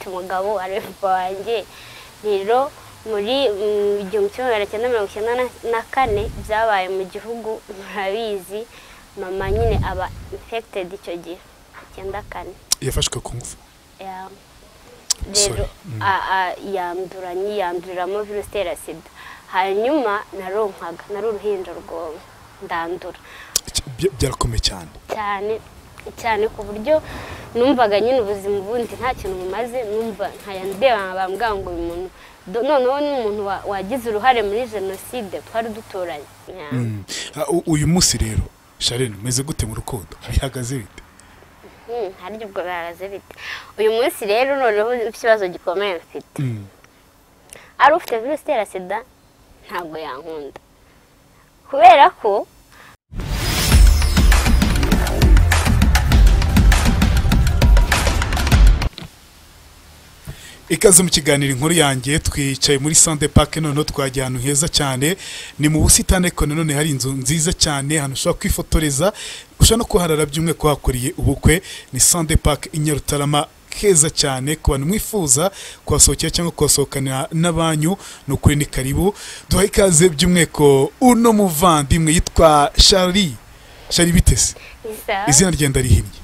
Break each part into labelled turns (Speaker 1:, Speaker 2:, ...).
Speaker 1: umugabo arefu wanjye rero muri mm, igihumbi kimwe magana cyenda mirongo icyenda na- na kane byabaye mu gihugu murabizi mama nyine aba infected icyo gihe icyenda kane
Speaker 2: yafashwe ku ngufu
Speaker 1: Ya.
Speaker 2: Sorry.
Speaker 1: rero a- a- yandura yiyanduriramo virusi itera sida hanyuma naronkaga nari uruhinja rwowe ndandura
Speaker 2: Iki- bya- byarakomeye cyane
Speaker 1: cyane cyane ku buryo numvaga nyine ubuzima ubundi nta kintu bumaze numva nkaya ndeba bambwira ngo uyu muntu do- noneho n'umuntu wa- wagize uruhare muri jenoside twari duturanye
Speaker 2: Mm. Ah, u- uyu munsi rero sharene meze gute mu rukundo bihagaze bite
Speaker 1: Hmm, hari ubwo bihagaze bite uyu munsi rero noneho ikibazo gikomeye mfite
Speaker 2: Mm.
Speaker 1: ari ufite virusi itera sida ntabwo yankunda kubera ko
Speaker 2: ikaze mu kiganiro inkuru yanjye twicaye muri sante pake noneho twagiye ahantu heza cyane ni mu busitani ariko nanone hari inzu nziza cyane ahantu ushobora kwifotoreza ushobora no kuharara by'umwe kuhakoreye ubukwe ni sante pake i nyarutarama keza cyane ku bantu mwifuza kuhasohokera cyangwa kuhasohokanira n'abanyu ni ukuri ni karibu duhaye ikaze by'umweko uno muvandimwe yitwa shari shari bitese
Speaker 1: isa
Speaker 2: izina ryenda rihinnye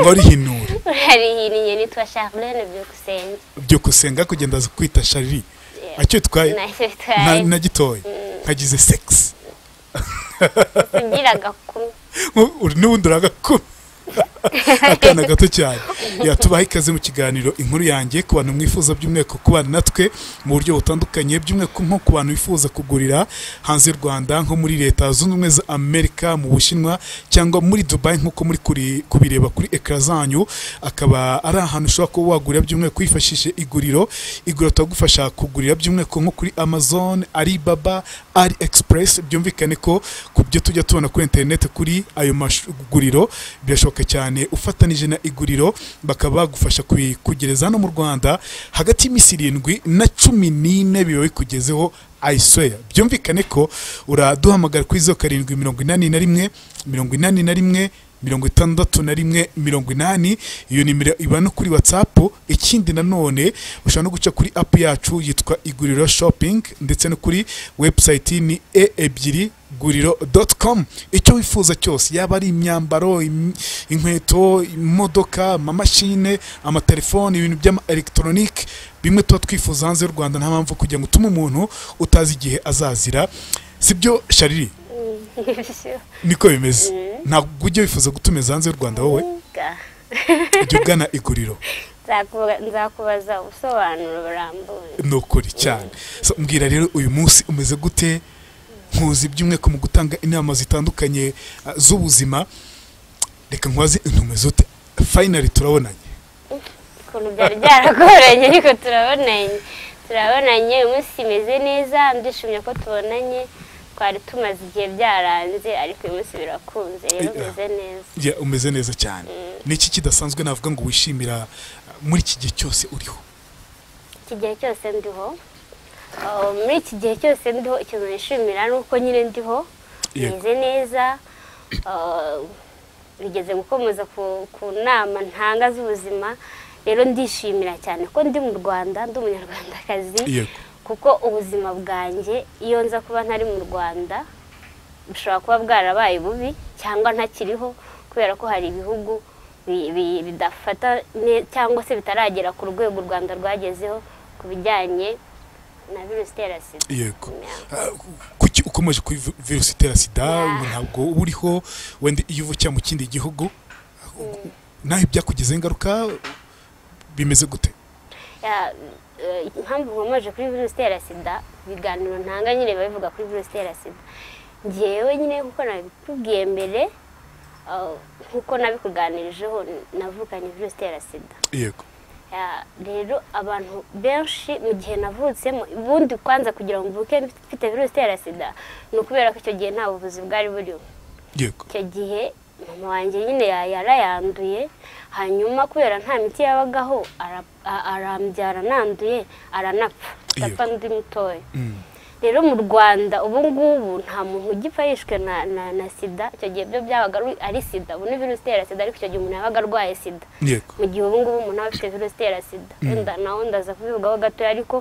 Speaker 2: ngo rihinure
Speaker 1: urarihiniye nitwa charlene byukusenge
Speaker 2: byo gusenga kugenda aza kwita shari acyo twaye
Speaker 1: nahise
Speaker 2: na,
Speaker 1: bitwaye
Speaker 2: na gitoya nkagize sex
Speaker 1: tugiraga kumwe
Speaker 2: uri n'ubundi uragakura akana gato cyane yatubaha ikaze mu kiganiro inkuru yanjye ku bantu mwifuza by'umwihariko kubana natwe mu buryo butandukanye by'umwihariko nko ku bantu bifuza kugurira hanze y'u Rwanda nko muri leta zunze ubumwe za Amerika mu Bushinwa cyangwa muri Dubai nk'uko muri kuri- kubireba kuri ekara zanyu akaba ari ahantu ushobora kuba wagurira by'umwihariko wifashishije iguriro iguriro turagufasha kugurira by'umwihariko nko kuri Amazon Alibaba ari Express byumvikane ko ku byo tujya tubona kuri interineti kuri ayo maguriro birashoboka cyane ufatanije na iguriro bakaba bagufasha kubikugereza hano mu Rwanda hagati y'iminsi irindwi na cumi n'ine biba bikugezeho ayisweya byumvikane ko uraduhamagara kuri zeru karindwi mirongo inani na rimwe mirongo inani na rimwe mirongo itandatu na rimwe mirongo inani iyo nimero iba no kuri watsapu ikindi nanone ushobora no guca kuri apu yacu yitwa iguriro shopingi ndetse no kuri webusayiti ni e ebyiri guriro doti komu icyo wifuza cyose yaba ari imyambaro im- inkweto imodoka amamashine amatelefone ibintu by'ama elegitoronike bimwe tuba twifuza hanze y'u rwanda nta mpamvu kugira ngo utume umuntu utazi igihe azazira sibyo shariri niko bimeze ntabwo ujya wifuza gutumiza hanze y'u rwanda wowe ujya ugana iguriro
Speaker 1: Nzakuba- nzakubaza ubusobanuro burambuye
Speaker 2: ni ukuri cyane So, mbwira rero uyu munsi umeze gute nkuzi by'umweko mu gutanga inama zitandukanye ah, z'ubuzima reka nkubaze intumeze ute fayinari turabonanye
Speaker 1: ukuntu byari byaragoranye ariko turabonanye turabonanye uyu munsi imeze neza ndishimye ko tubonanye twari tumaze igihe byaranze ariko uyu munsi birakunze rero
Speaker 2: Yeah.
Speaker 1: umeze neza
Speaker 2: Ya, umeze neza cyane ni iki kidasanzwe navuga ngo wishimira ah, muri iki gihe cyose uriho
Speaker 1: iki gihe cyose ndiho Uh, muri iki gihe cyose ndiho ikintu nishimira ni uko nyine ndiho
Speaker 2: Yego.
Speaker 1: meze neza Uh, bigeze gukomeza ku, ku nama ntanga z'ubuzima rero ndishimira cyane ko ndi mu rwanda ndi umunyarwandakazi
Speaker 2: yego
Speaker 1: kuko ubuzima bwanjye iyo nza kuba ntari mu rwanda bushobora kuba bwarabaye bubi cyangwa ntakiriho kubera ko hari ibihugu bi- bi- bidafata ne- cyangwa se bitaragera ku rwego u rwanda rwagezeho ku bijyanye na virusi itera sida
Speaker 2: yego Ah, kuki ukomeje kuri vi- virusi itera sida
Speaker 1: Yeah.
Speaker 2: ubu ntabwo uba uriho wenda iyo uva cyangwa mu kindi gihugu nawe byakugizeho ingaruka bimeze gute
Speaker 1: Ya, eh, impamvu nkomeje kuri virusi itera sida ibiganiro ntanga nyine biba bivuga kuri virusi itera sida ngewe nyine kuko nabikubwiye mbere eh, nkuko nabikuganirijeho navukanye virusi itera sida
Speaker 2: yego
Speaker 1: Ya, rero abantu benshi mu gihe navutsemo ubundi kwanza kugira ngo mvuke mfite virusi itera sida ni ukubera ko icyo gihe nta buvuzi bwari buriho
Speaker 2: yego
Speaker 1: icyo gihe mama wanjye nyine ya- yarayanduye hanyuma kubera nta miti yabagaho ara- a- arambyara nanduye aranapfa
Speaker 2: Iyo.
Speaker 1: ndapfa ndi mutoya
Speaker 2: Mm.
Speaker 1: rero mu rwanda ubu ngubu nta muntu ugipfa yishwe na na na sida icyo gihe byo byabaga ari- ari sida ubu ni virusi itera sida ariko icyo gihe umuntu yabaga arwaye sida
Speaker 2: yego
Speaker 1: mu gihe ubu ngubu umuntu aba afite virusi itera sida wenda nawe ndaza kubivugaho gatoya ariko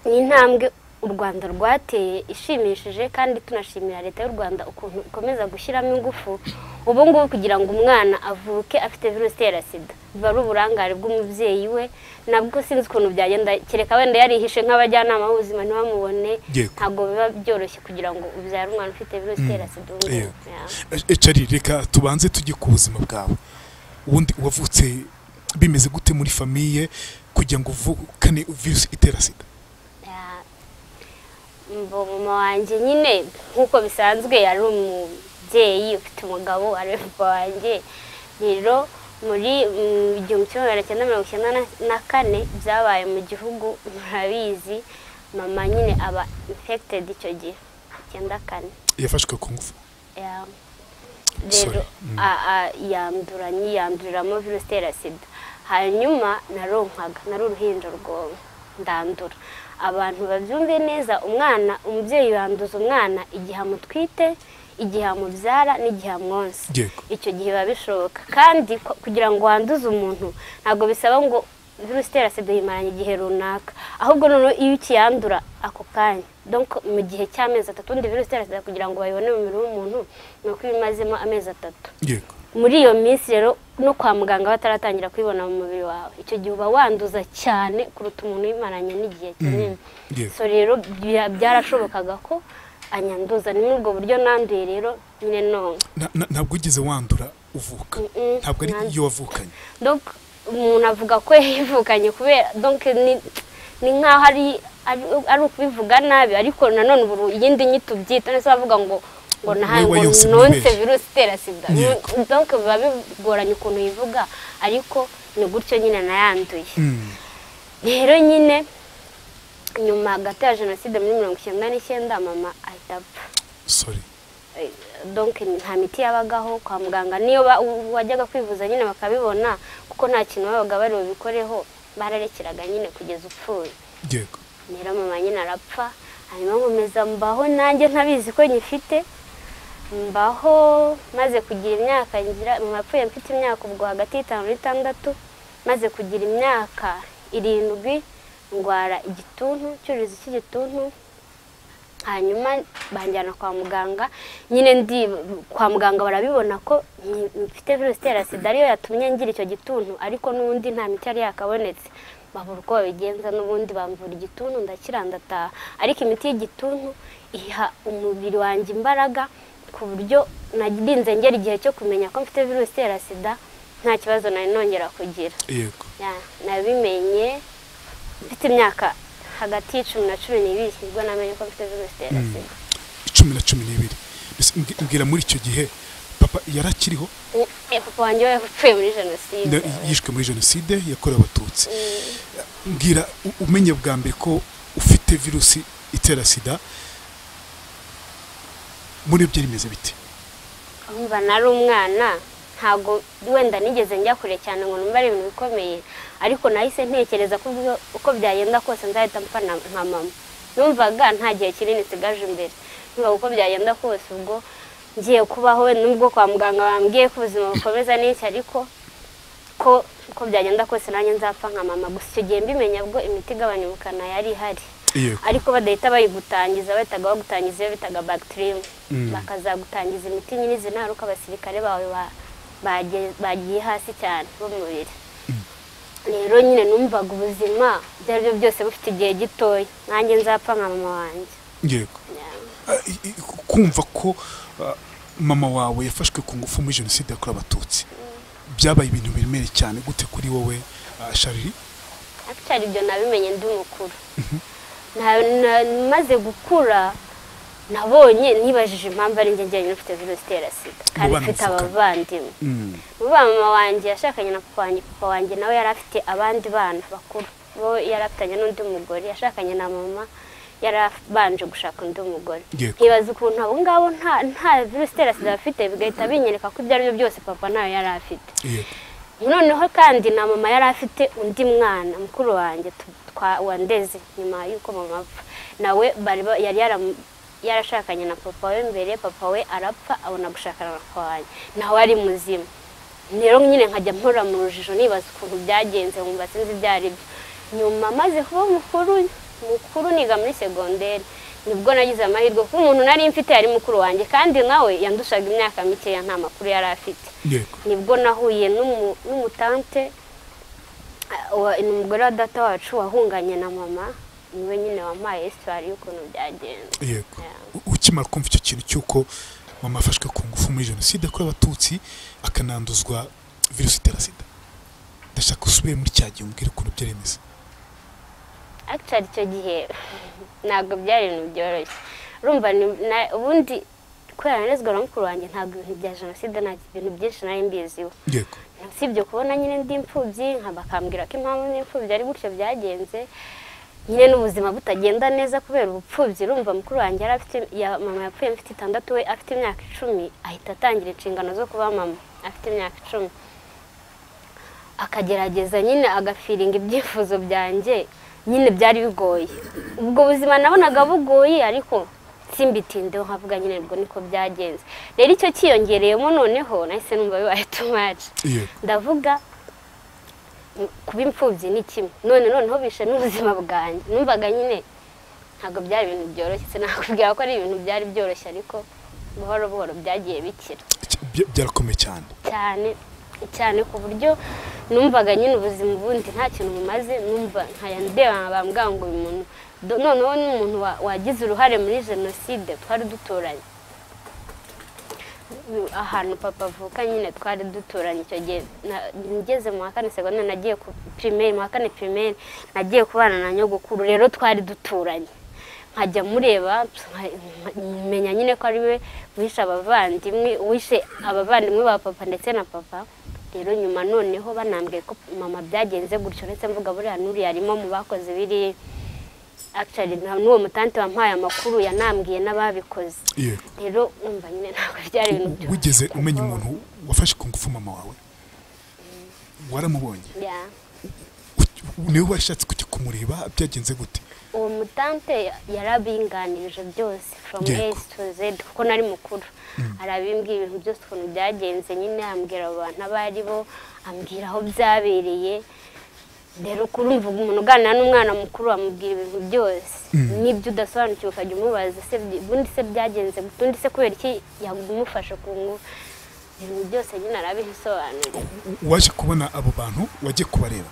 Speaker 1: ni intambwe u rwanda rwateye ishimishije kandi tunashimira leta y'u rwanda ukuntu ikomeza gushyiramo ingufu ubu ngubu kugira ngo umwana avuke afite virusi itera sida biba ari uburangare bw'umubyeyi we nabwo sinzi ukuntu byagenda kereka wenda yarihishe nk'abajyanama b'ubuzima ntibamubone
Speaker 2: Yego.
Speaker 1: ntabwo biba byoroshye kugira ngo ubyare umwana ufite virusi itera sida ubu ngubu.
Speaker 2: Yego.
Speaker 1: Yeah.
Speaker 2: E- Charlie reka tubanze tujye ku buzima bwawe ubundi wavutse bimeze gute muri famiye kugira ngo uvukane virusi itera sida
Speaker 1: Ya, mbo mama wanjye nyine nk'uko bisanzwe yari umubyeyi ufite umugabo ari we papa wanjye rero muri mm, igihumbi kimwe magana cyenda mirongo icyenda na- na kane byabaye mu gihugu murabizi mama nyine aba infected icyo gihe icyenda kane
Speaker 2: yafashwe ku ngufu
Speaker 1: Ya.
Speaker 2: Sorry.
Speaker 1: rero a- a- yandura yiyanduriramo virusi itera sida hanyuma naronkaga nari uruhinja rwowe ndandura abantu babyumve neza umwana umubyeyi yanduza umwana igihe amutwite igihe amubyara n'igihe amwonsa
Speaker 2: Yego.
Speaker 1: icyo gihe biba bishoboka kandi ku- kugira ngo wanduze umuntu ntabwo bisaba ngo virusi itera sida uyimaranye igihe runaka ahubwo noneho iyo ukiyandura ako kanya donc mu gihe cy'amezi atatu undi virusi itera sida kugira ngo bayibone mu mubiri w'umuntu ni uko iba imazemo amezi atatu
Speaker 2: yego
Speaker 1: muri iyo minsi rero no kwa muganga bataratangira kuyibona mu mubiri wawe icyo gihe uba wanduza cyane kuruta umuntu uyimaranye n'igihe kinini
Speaker 2: yego.
Speaker 1: so rero bya- byarashobokaga ko anyanduza ni muri ubwo buryo nanduye rero nyine none
Speaker 2: Na- na- ntabwo wigeze wandura uvuka
Speaker 1: Mm-mm,
Speaker 2: ntabwo ari
Speaker 1: nanjye.
Speaker 2: iyo wavukanye
Speaker 1: donc umuntu avuga ko yivukanye kubera donc ni ni nk'aho ari ari- ari ukubivuga nabi ariko nanone ubu iyindi nyito ubyita ndetse bavuga ngo ngo nahaye
Speaker 2: Wowe
Speaker 1: ngo
Speaker 2: yose
Speaker 1: nonse
Speaker 2: mwibeshye.
Speaker 1: virusi itera sida
Speaker 2: Yego.
Speaker 1: donc biba bigoranye ukuntu uyivuga ariko ni gutyo nyine nayanduye
Speaker 2: Mm.
Speaker 1: rero nyine nyuma hagati ya jenoside muri mirongo icyenda n'icyenda mama ahita apfa
Speaker 2: sorry
Speaker 1: Eh, donc nta miti yabagaho kwa muganga niyo ba- u- wajyaga kwivuza nyine bakabibona kuko nta kintu babaga bari bubikoreho bararekeraga nyine kugeza upfuye
Speaker 2: yego
Speaker 1: rero mama nyine arapfa hanyuma nkomeza mbaho nanjye ntabizi ko nyifite mbaho maze kugira imyaka ngira mama apfuye mfite imyaka ubwo hagati y'itanu n'itandatu maze kugira imyaka irindwi ndwara igituntu icyuririzi cy'igituntu hanyuma banjyana kwa muganga nyine ndi kwa muganga barabibona ko nyi- mfite virusi itera sida ariyo yatumye ngira icyo gituntu ariko n'ubundi nta miti yari yakabonetse babura uko babigenza n'ubundi bamvura igituntu ndakira ndataha ariko imiti y'igituntu iha umubiri wanjye imbaraga ku buryo narinze ngera igihe cyo kumenya ko mfite virusi itera sida nta kibazo nari nongera kugira
Speaker 2: yego
Speaker 1: Ya, nabimenye mfite imyaka hagati y'icumi na cumi n'ibiri nibwo namenye ko mfite virusi itera sida
Speaker 2: cumi na cumi n'ibiri Mbese mbwi- mbwira muri icyo gihe papa yari akiriho
Speaker 1: Eh, papa wanjye we yapfuye muri jenoside
Speaker 2: na- yishwe muri jenoside yakorewe abatutsi mbwira u- umenye bwa mbere ko ufite virusi itera sida muri byo rimeze bite
Speaker 1: umva nari umwana ntabwo wenda nigeze njya kure cyane ngo numva ari ibintu bikomeye ariko nahise ntekereza ko ubwo- uko byagenda kose nzahita mpfa na nka mama numvaga nta gihe kinini nsigaje imbere numvaga uko byagenda kose ubwo ngiye kubaho nubwo kwa muganga bambwiye ko ubuzima bukomeza n'iki ariko ko uko byagenda kose nanjye nzapfa nka mama gusa icyo gihe mbimenya bwo imiti igabanya ubukana yari ihari
Speaker 2: yego
Speaker 1: ariko badahita bayigutangiza bahitaga bagutangiza iyo bitaga bagitirimu bakazagutangiza imiti nyine zinaruka abasirikare bawe ba- bagiye- bagiye hasi cyane b'umubiri rero nyine numvaga ubuzima ibyo ari byo byose bufite igihe gitoya nanjye nzapfa nka mama wanjye
Speaker 2: yego
Speaker 1: Yeah.
Speaker 2: Ah, i- i- kumva ko ah, mama wawe yafashwe ku ngufu muri jenoside yakorewe abatutsi byabaye ibintu biremereye cyane gute kuri wowe ah, Charlie
Speaker 1: akitari ibyo nabimenye ndi mukuru Na- na- maze gukura nabonye nibajije impamvu ari njye njyenyine ufite virusi itera sida kandi
Speaker 2: Mu bana
Speaker 1: mfite
Speaker 2: muvukana.
Speaker 1: abavandimwe vuba mama wanjye yashakanye na papa wanjye papa wanjye nawe yari afite abandi bana bakuru bo yari afitanye n'undi mugore yashakanye na mama yari abanje gushaka undi mugore
Speaker 2: Yego.
Speaker 1: nkibaza ukuntu abo ngabo nta nta virusi itera sida bafite bigahita binyereka ko ibyo ari byo byose papa nawe yari afite
Speaker 2: yego
Speaker 1: noneho kandi na mama yari afite undi mwana mukuru wanjye tu- twa wandeze nyuma y'uko mama apfa nawe bari ba- yari yaramu- yarashakanye na papa we mbere papa we arapfa abona gushakana na papa wanjye nawe ari muzima rero nyine nkajya mpora mu rujijo nibaza ukuntu byagenze nkumva sinzi ibyo ari byo nyuma maze kuba mukuru mukuru niga muri segonderi nibwo nagize amahirwe kuko umuntu nari mfite yari mukuru wanjye kandi nawe yandushaga imyaka mikeya nta makuru yari afite
Speaker 2: yego
Speaker 1: nibwo nahuye n'umu- n'umutante ah, wa- ni umugore wa data wacu wahunganye na mama niwe nyine wampaye esitwari y'ukuntu byagenze
Speaker 2: yego
Speaker 1: Yeah.
Speaker 2: U- ukimara kumva icyo kintu cy'uko mama afashwe ku ngufu muri jenoside yakorewe abatutsi akananduzwa virusi itera sida ndashaka ko usubire muri cya gihe umbwire ukuntu byari bimeze
Speaker 1: akitari icyo gihe ntabwo byari ibintu byoroshye urumva ni- na- ubundi kubera narezwa na mukuru wanjye ntabwo ibintu bya jenoside nta ibintu byinshi nari mbiziho
Speaker 2: yego
Speaker 1: usibye kubona nyine ndi imfubyi nka bakambwira ko impamvu ndi imfubyi ari gutyo byagenze nyine n'ubuzima butagenda neza kubera ubupfubyi urumva mukuru wanjye yari afite ya- mama yapfuye mfite itandatu we afite imyaka icumi ahita atangira inshingano zo kuba mama afite imyaka icumi akagerageza nyine agafiringa ibyifuzo byanjye nyine byari bigoye ubwo buzima nabonaga bugoye ariko simbitindeho nkavuga nyine ubwo niko byagenze rero icyo cyiyongereyemo noneho nahise numva bibaye tumaci
Speaker 2: yego
Speaker 1: ndavuga m- kuba imfubyi ni kimwe none noneho bishe n'ubuzima bwanjye numvaga nyine ntabwo byari ibintu byoroshye sinakubwira ko ari ibintu byari byoroshye ariko buhoro buhoro byagiye bikira
Speaker 2: Cy- bya- byarakomeye cyane
Speaker 1: cyane cyane ku buryo numvaga nyine ubuzima ubundi nta kintu bumaze numva nkaya ndeba bambwira ngo uyu muntu do- noneho ni umuntu wa- wagize uruhare muri jenoside twari duturanye ahantu papa avuka nyine twari duturanye icyo gihe na- ngeze mu wa kane segonderi nagiye ku pirimeri mu wa kane pirimeri nagiye kubana na nyogokuru rero twari duturanye nkajya mureba nka- nka- menya nyine ko ari we wishe abavandimwe wishe abavandimwe ba papa ndetse na papa rero nyuma noneho banambwiye ko mama byagenze gutyo ndetse mvuga buriya n'uriya arimo mu bakoze biri akitari n'uwo mutante wampaye amakuru yanambwiye n'ababikoze
Speaker 2: yego
Speaker 1: rero umva nyine ntabwo byari ibintu byoroshye.
Speaker 2: wigeze umenya umuntu wafashe ku ngufu mama wawe waramubonye
Speaker 1: Yeah.
Speaker 2: U- niwe washatse kujya kumureba byagenze gute
Speaker 1: uwo mutante yarabinganirije byose from
Speaker 2: Yego.
Speaker 1: a to z kuko nari mukuru arabimbwira ibintu byose ukuntu byagenze nyine ambwira abo bantu abo ari bo ambwira aho byabereye rero kurumva umuntu uganira n'umwana mukuru amubwira ibintu byose n'ibyo udasobanukiwe ukajya umubaza se byi- ubundi se byagenze gute undi se kubera iki yamufashe ku ngufu ibintu byose nyine arabisobanurira
Speaker 2: U- waje kubona abo bantu wajye kubareba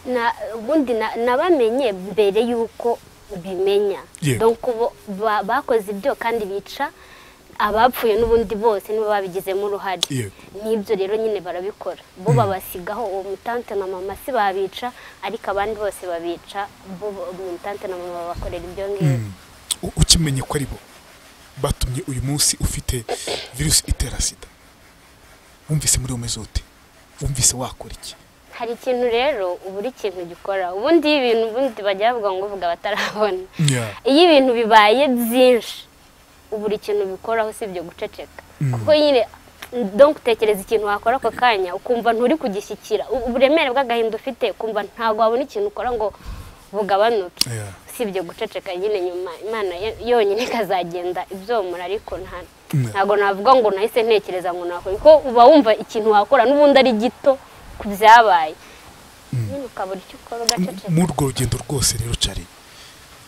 Speaker 1: na ubundi na- nabamenye mbere y'uko ubimenya
Speaker 2: Yego.
Speaker 1: donc bo- ba- bakoze ibyo kandi bica abapfuye n'ubundi bose nibo babigizemo uruhare
Speaker 2: Yego.
Speaker 1: n'ibyo rero nyine barabikora bo babasigaho uwo mutante na mama si babica ariko abandi bose babica bo uwo mutante na mama babakorera ibyo ngibyo
Speaker 2: U- ukimenye ko ari bo batumye uyu munsi ufite virusi itera sida wumvise muri umeze ute wumvise wakora iki
Speaker 1: hari ikintu rero ubura ikintu gikora ubundi iyo ibintu ubundi bajya bavuga ngo uvuga batarabona iyo ibintu bibaye byinshi ubura ikintu bikoraho usibye guceceka kuko nyine donc utekereza ikintu wakora ako kanya ukumva nturi kugishyikira U- uburemere bw'agahinda ufite ukumva ntabwo wabona ikintu ukora ngo bugabanuke
Speaker 2: Yeah.
Speaker 1: usibye guceceka nyine nyuma imana yo- yonyine ikazagenda ibyomora ariko nta
Speaker 2: Mm.
Speaker 1: ntabwo navuga ngo nahise ntekereza ngo nakora kuko uba wumva ikintu wakora n'ubundi ari gito ku byabaye nyine ukabura icyo ukora
Speaker 2: M-
Speaker 1: ugaceceka
Speaker 2: muri urwo rugendo rwose rero cari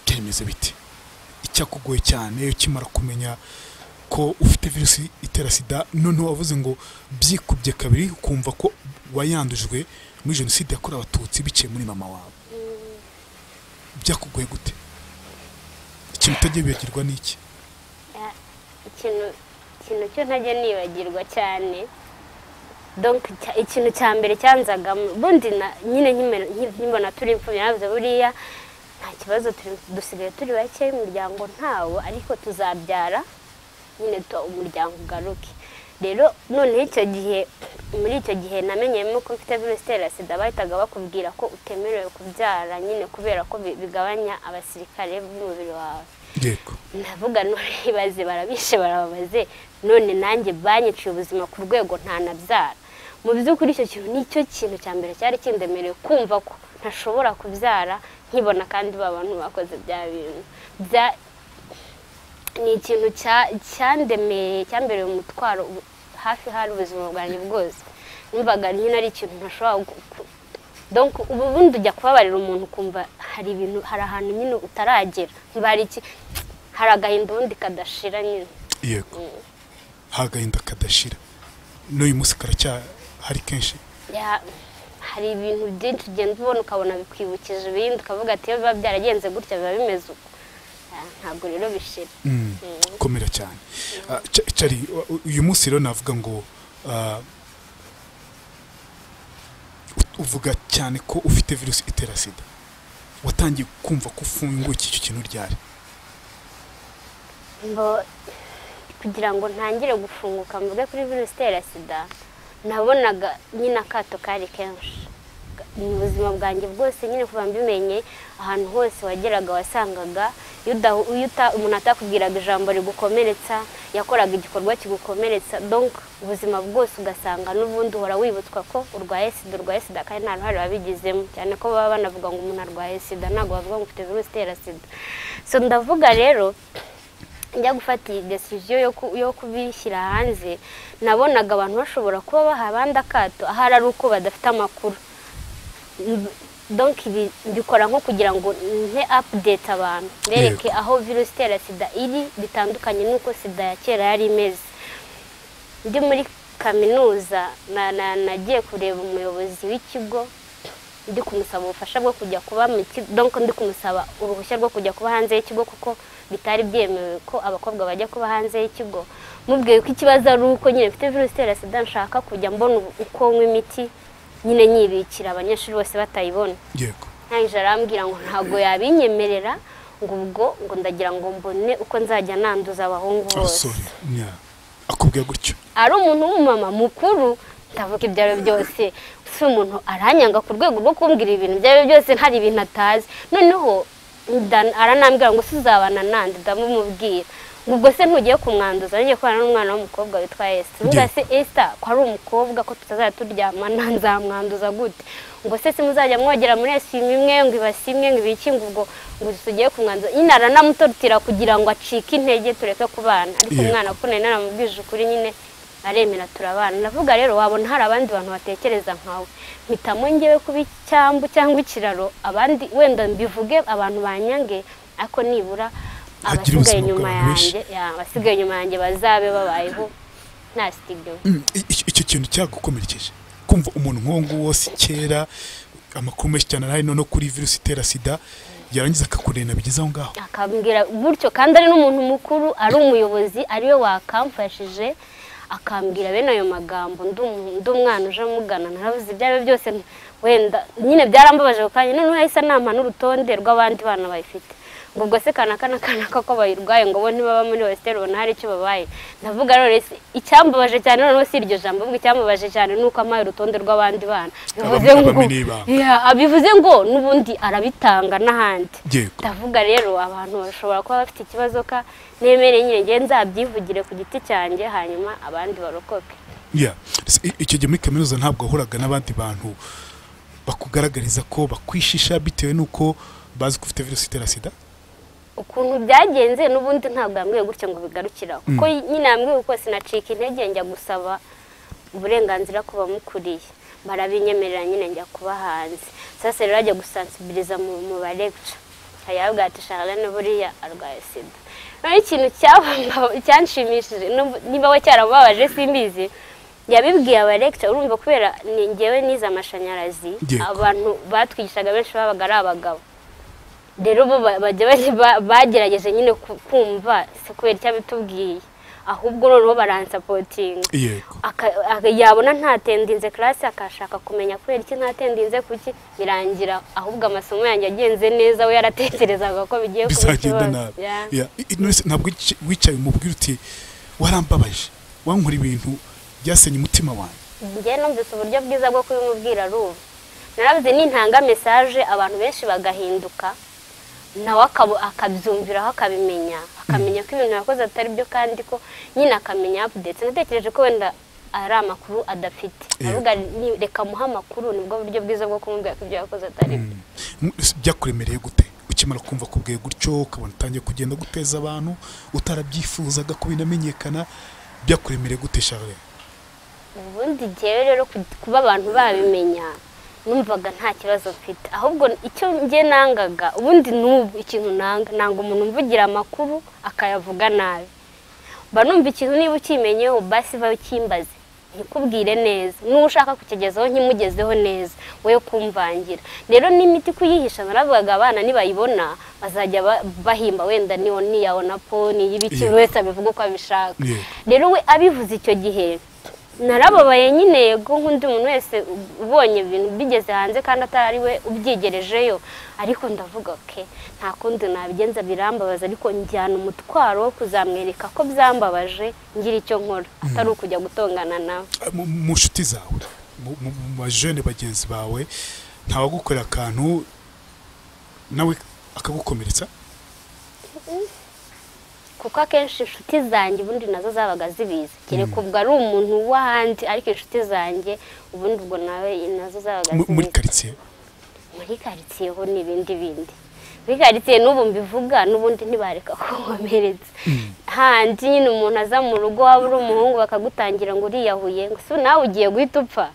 Speaker 2: byemeze biti icyakugoye cyane ukimara kumenya ko ufite virusi itera sida noneho wavuze ngo byikubye kabiri ukumva ko wayandujwe muri jenoside yakorewe abatutsi biciye muri mama wawe byakugoye gute ikintu utajya bibagirwa ni iki
Speaker 1: Ya- ikintu ikintu cyo ntajya nibagirwa cyane donc cya- ikintu cya mbere cyanzagamo ubundi na- nyine nkimera- nki- nkibona turi imfubyi navuze buriya nta kibazo turi- dusigaye turi bake umuryango ntawo ariko tuzabyara nyine tu- umuryango ugaruke rero noneho icyo gihe muri icyo gihe namenyeyemo ko mfite virusi itera sida bahitaga bakubwira ko utemerewe kubyara nyine kubera ko bi- bigabanya abasirikare b'umubiri wawe
Speaker 2: yego
Speaker 1: ndavuga none ibaze barabishe barababaze none nanjye banyiciye ubuzima ku rwego ntanabyara mu by'ukuri icyo kintu nicyo kintu cya mbere cyari kindemereye kumva ko ntashobora kubyara nkibona kandi ba bantu bakoze bya bintu bya- ni ikintu cya- cyandemeye cyambereye umutwaro ubu- hafi hari ubuzima bwanjye bwose numvaga nyine ari ikintu ntashobora gu- ku- donc ubu bundi ujya kubabarira umuntu ukumva hari ibintu hari ahantu nyine utaragera niba hari iki hari agahinda ubundi kadashira nyine
Speaker 2: yego hari agahinda kadashira n'uyu munsi karacyahari kenshi
Speaker 1: Ya, hari ibintu byinshi ugenda ubona ukabona bikwibukije ibindi ukavuga ati iyo biba byaragenze gutya biba bimeze uko Ya, ntabwo rero bishira
Speaker 2: Mm, komera cyane Ah, Ch- Charly, u- u- uyu munsi rero navuga ngo ah, u- uvuga cyane ko ufite virusi itera sida watangiye kumva ko ufungukiye icyo kintu ryari
Speaker 1: Mbo- kugira ngo ntangire gufunguka mvuge kuri virusi itera sida nabonaga nyine akato kari kenshi mu buzima bwanjye bwose nyine kuva mbimenye ahantu hose wageraga wasangaga iyo udahu- iyo uta- umuntu atakubwiraga ijambo rigukomeretsa yakoraga igikorwa kigukomeretsa donc ubuzima bwose ugasanga n'ubundi uhora wibutswa ko urwaye sida urwaye sida kandi nta ruhare wabigizemo cyane ko baba banavuga ngo umuntu arwaye sida ntabwo bavuga ngo ufite virusi itera sida so ndavuga rero njya gufata iyi desisiyo yo ku- yo kubishyira hanze nabonaga abantu bashobora kuba baha abandi akato ahari ari uko badafite amakuru Mb- donc ibi mbikora nko kugira ngo nte update abantu bereke aho virusi itera sida iri bitandukanye n'uko sida ya kera yari imeze ndi muri kaminuza na- na- nagiye kureba umuyobozi w'ikigo ndi kumusaba ubufasha bwo kujya kuba mu kigo donc ndi kumusaba uruhushya rwo kujya kuba hanze y'ikigo kuko bitari byemewe ko abakobwa bajya kuba hanze y'ikigo mubwiye ko ikibazo ari uko nyine mfite virusi itera sida nshaka kujya mbona ubu- uko nywa imiti nyine nyibikira abanyeshuri bose batayibona
Speaker 2: yego
Speaker 1: ntangije arambwira ngo ntabwo yabinyemerera ngo ubwo ngo ndagira ngo mbone uko nzajya nanduza abahungu bose
Speaker 2: abasore nya akubwira gutyo
Speaker 1: ari umuntu w'umumama mukuru ndavuga ibyo ari byo byose si umuntu aranyanga ku rwego rwo kumbwira ibintu ibyo ari byo byose hari ibintu atazi noneho nda- aranambwira ngo suzabana nande ndamumubwira ngo ubwo se ntugiye kumwanduza ngiye kubana n'umwana w'umukobwa witwa esi ngira se esita ko ari umukobwa ko tutazajya turyamana nzamwanduza gute ngo se simuzajya mwogera muri esimu imwe ngo ibasi imwe ngo ibiki ngo ubwo ngo tugiye kumwanduza nyine aranamutorotira kugira ngo acike intege tureke kubana ariko
Speaker 2: Yego.
Speaker 1: umwana ko nari naramubwije ukuri nyine aremera turabana ndavuga rero wabona hari abandi bantu batekereza nkawe mpitamo ngewe kuba icyambu cyangwa ikiraro abandi wenda mbivuge abantu banyange ariko nibura
Speaker 2: Hagire
Speaker 1: abasigaye
Speaker 2: ubuzima
Speaker 1: inyuma
Speaker 2: bwawe benshi.
Speaker 1: yanjye ya, abasigaye inyuma yanjye bazabe babayeho nta sitidiyo
Speaker 2: Mm, i- icyo icyo kintu cyagukomerekeje kumva umuntu nk'uwo nguwo wose kera amakuru menshi cyane arahari noneho kuri virusi itera sida yarangiza akakurena bigeze aho ngaho
Speaker 1: akambwira gutyo kandi ari n'umuntu mukuru ari umuyobozi ariwe wakamfashije akambwira bene ayo magambo ndi umu- ndi umwana uje amugana narabuze ibyo ari byo byose wenda nyine byarambabaje ako kanya noneho yahise anampa n'urutonde rw'abandi bana bayifite ngo ubwo se kana kana kana ko ko bayirwaye ngo bo ntibaba muri wesiteri ubona hari icyo babaye ndavuga rero se icyambabaje cyane noneho si iryo jambo ahubwo icyambabaje cyane ni uko ampaye urutonde rw'abandi bana bivuze
Speaker 2: Abamwe-
Speaker 1: ngo
Speaker 2: abamenye ibanga.
Speaker 1: Yeah, bivuze ngo n'ubundi arabitanga n'ahandi
Speaker 2: yego
Speaker 1: ndavuga rero abantu bashobora kuba bafite ikibazo ka nemere nyine nge nzabyivugire ku giti cyanjye hanyuma abandi barokoke
Speaker 2: Yeah. Se- i- icyo gihe muri kaminuza ntabwo wahuraga n'abandi bantu bakugaragariza ko bakwishisha bitewe n'uko bazi ko ufite virusi itera sida
Speaker 1: ukuntu byagenze n'ubundi ntabwo yambwiye gutya ngo bigarukiraho kuko nyine yambwiye uko sinacika intege njya gusaba uburenganzira ku bamukuriye barabinyemerera nyine njya kuba hanze sasa rero ajya gusansibiliza mu mu baregica ayavuga ati sharane buriya arwaye sida noneho ikintu cyabamba- cyanshimishije n'ubu- niba we cyaramubabaje simbizi yabibwiye abarekita urumva kubera ni njyewe nize amashanyarazi
Speaker 2: Yego.
Speaker 1: abantu batwigishaga benshi babaga ari abagabo rero bo ba- bajya bari- ba- bagerageje nyine ku- kumva si kubera icyo abitubwiye ahubwo noneho baransapotinga
Speaker 2: yego
Speaker 1: Aka- aka- yabona ntatendinze karasi akashaka kumenya kubera iki ntatendinze kuki birangira ahubwo amasomo yanjye agenze neza we yaratekerezaga ko bigiye kuba
Speaker 2: bizagenda
Speaker 1: ikibazo
Speaker 2: nabi
Speaker 1: Yeah.
Speaker 2: Yeah. I- i- none se ntabwo wici- wicaye umubwira uti warambabaje wankora ibintu byasenye umutima wanjye
Speaker 1: njye numvise uburyo bwiza bwo kubimubwira ari ubu narabuze nintanga mesaje abantu benshi bagahinduka nawe akaba- akabyumviraho akabimenya akamenya ko ibintu yakoze atari byo kandi ko nyine akamenya apudetse natekereje ko wenda ari amakuru adafite
Speaker 2: Yego.
Speaker 1: aravuga ni- reka muhe amakuru nibwo buryo bwiza bwo kumubwira ko ibyo yakoze atari byo
Speaker 2: Mm, byakuremereye gute ukimara kumva kubwiye gutyo ukabona utangiye kugenda guteza abantu utarabyifuzaga ko binamenyekana byakuremereye gute Charles
Speaker 1: ubundi njyewe rero ku- kuba abantu babimenya numvaga nta kibazo mfite ahubwo icyo njye nangaga ubundi n'ubu ikintu nanga nanga umuntu umvugira amakuru akayavuga nabi mba numva ikintu niba ukimenyeho basi va ukimbaze nkikubwire neza n'uwo ushaka kukigezaho nkimugezeho neza we kumvangira rero n'imiti kuyihisha naravugaga abana nibayibona bazajya ba- bahimba wenda niyo niya onapo niy'ibiki
Speaker 2: Yego.
Speaker 1: buri wese abivuga uko abishaka
Speaker 2: Yego.
Speaker 1: rero we abivuze icyo gihe narababaye nyine yego nk'undi muntu wese ubonye ibintu bigeze hanze kandi atari we ubyigerejeyo ariko ndavuga ke nta kundi nabigenza birambabaza ariko njyana umutwaro wo kuzamwereka ko byambabaje ngira icyo nkora atari ukujya gutongana nawe
Speaker 2: mu- mu nshuti zawe mu- mu mu bajene bagenzi bawe ntawagukorera akantu nawe akagukomeretsa
Speaker 1: kuko akenshi inshuti zanjye ubundi nazo zabaga zibizi kereka ubwo ari umuntu w'ahandi ariko inshuti zanjye ubundi ubwo nawe nazo zabaga
Speaker 2: mu- muri
Speaker 1: zibizi
Speaker 2: karitsiye
Speaker 1: muri karitsiye ho n'ibindi bindi muri karitsiye n'ubu mbivuga n'ubundi ntibareka ko nkomeretse handi nyine umuntu aza mu rugo waba uri umuhungu bakagutangira ngo uriyahuye ngo se nawe ugiye guhita upfa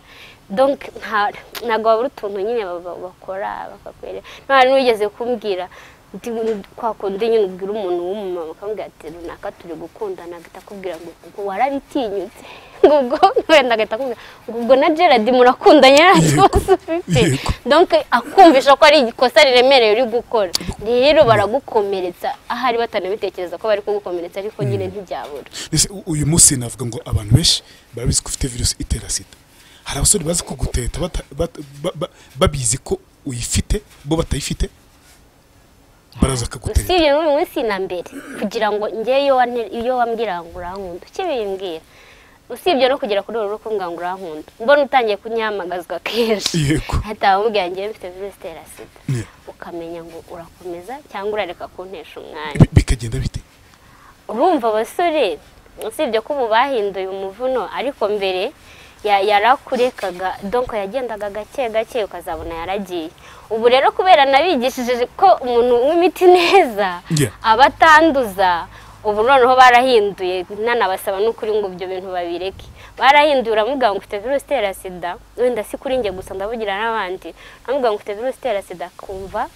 Speaker 1: Donc, nta- ntabwo babura utuntu nyine baba- bakora bakakwereka nta n'uwigeze kumbwira ndi- kwa kundi nyine ubwira umuntu w'umumama ukambwira ati runaka turi gukundana agahita akubwira ngo ubwo warabitinyutse ngo ubwo wenda agahita akubwira ngo ubwo na gerard murakundanye nta kibazo ufite
Speaker 2: Yego.
Speaker 1: donc akumvisha ko ari ikosa riremereye uri gukora rero baragukomeretsa ahari batanabitekereza ko bari kugukomeretsa ariko nyine ntibyabura
Speaker 2: Ese u- uyu munsi navuga ngo abantu benshi barabizi ko ufite virusi itera sida hari abasore bazi kuguteta bata- bata- ba- ba- babizi ko uyifite bo batayifite baraza akaguteta
Speaker 1: usibye n'uyu munsi na mbere kugira ngo njye iyo wane- iyo wambwira ngo urankunda ukibimbwira usibye no kugera kuri uru kumbwira ngo urankunda mbona utangiye kunyamagazwa kenshi
Speaker 2: yego
Speaker 1: hahita bamubwira njyewe mfite virusi itera sida
Speaker 2: Ne.
Speaker 1: ukamenya ngo urakomeza cyangwa urareka kuntesha umwanya
Speaker 2: Bi- bikagenda bite
Speaker 1: urumva abasore usibye ko ubu bahinduye umuvuno ariko mbere ya- yarakurekaga donko yagendaga gake gake ukazabona yaragiye ubu rero kubera nabigishije ko umuntu w'imiti neza
Speaker 2: Yeah.
Speaker 1: abatanduza ubu noneho barahinduye nanabasaba n'ukuri ngo ibyo bintu babireke barahinduye uramubwira ngo ufite virusi itera sida wenda si kuri njye gusa ndavugira n'abandi uramubwira ngo ufite virusi itera sida akumva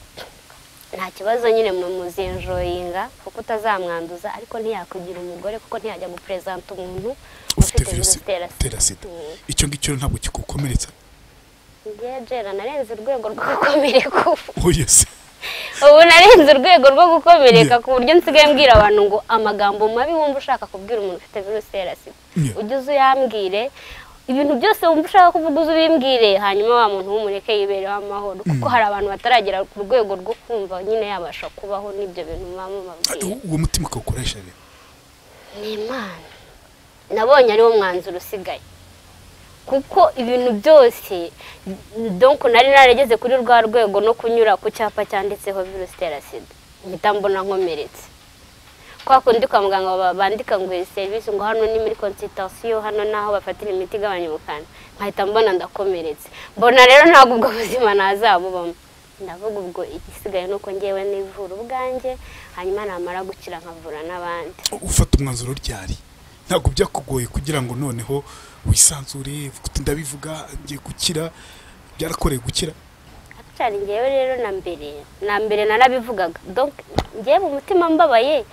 Speaker 1: nta kibazo nyine mu muzinjoyinga kuko utazamwanduza ariko ntiyakugira umugore kuko ntiyajya guperezanta umuntu
Speaker 2: ufite virusi
Speaker 1: itera sida
Speaker 2: itera sida icyo ngicyo ntabwo kigukomeretsa
Speaker 1: njye jera narenze urwego rwo gukomereka ubu
Speaker 2: oh yes
Speaker 1: ubu narenze urwego rwo gukomereka
Speaker 2: Yeah.
Speaker 1: ku buryo nsigaye mbwira abantu ngo amagambo mabi wumva ushaka kubwira umuntu ufite virusi itera sida
Speaker 2: Yeah.
Speaker 1: ujye uza uyambwire ibintu byose wumva ushaka kuvuga uze ubimbwire hanyuma wa muntu w'umureke yibereho amahoro kuko hari abantu bataragera ku rwego rwo kumva nyine yabasha kubaho n'ibyo bintu muba mubabwiye
Speaker 2: uwo mutima ukawukoresha rero
Speaker 1: ni imana nabonye ariwo mwanzuro usigaye kuko ibintu byose donko nari narageze kuri rwa rwego no kunyura ku cyapa cyanditseho virusi itera sida mpita mbona nkomeretse kwa kundi kwa muganga ba- bandika ngo iyi serivisi ngo hano ni muri konsitatasiyo hano ni aho bafatira imiti igabanya ubukana nkahita mbona ndakomeretse mbona rero ntabwo ubwo buzima nazabubamo ndavuga ubwo igisigaye ni uko ngewe nivura ubwanjye hanyuma namara gukira nkavura n'abandi
Speaker 2: ufata umwanzuro ryari ntabwo byakugoye kugira ngo noneho wisanzure uvuge uti ndabivuga ngiye gukira byarakoreye gukira
Speaker 1: cyane njyewe rero na mbere na mbere narabivugaga donc njyewe mu mutima mbabaye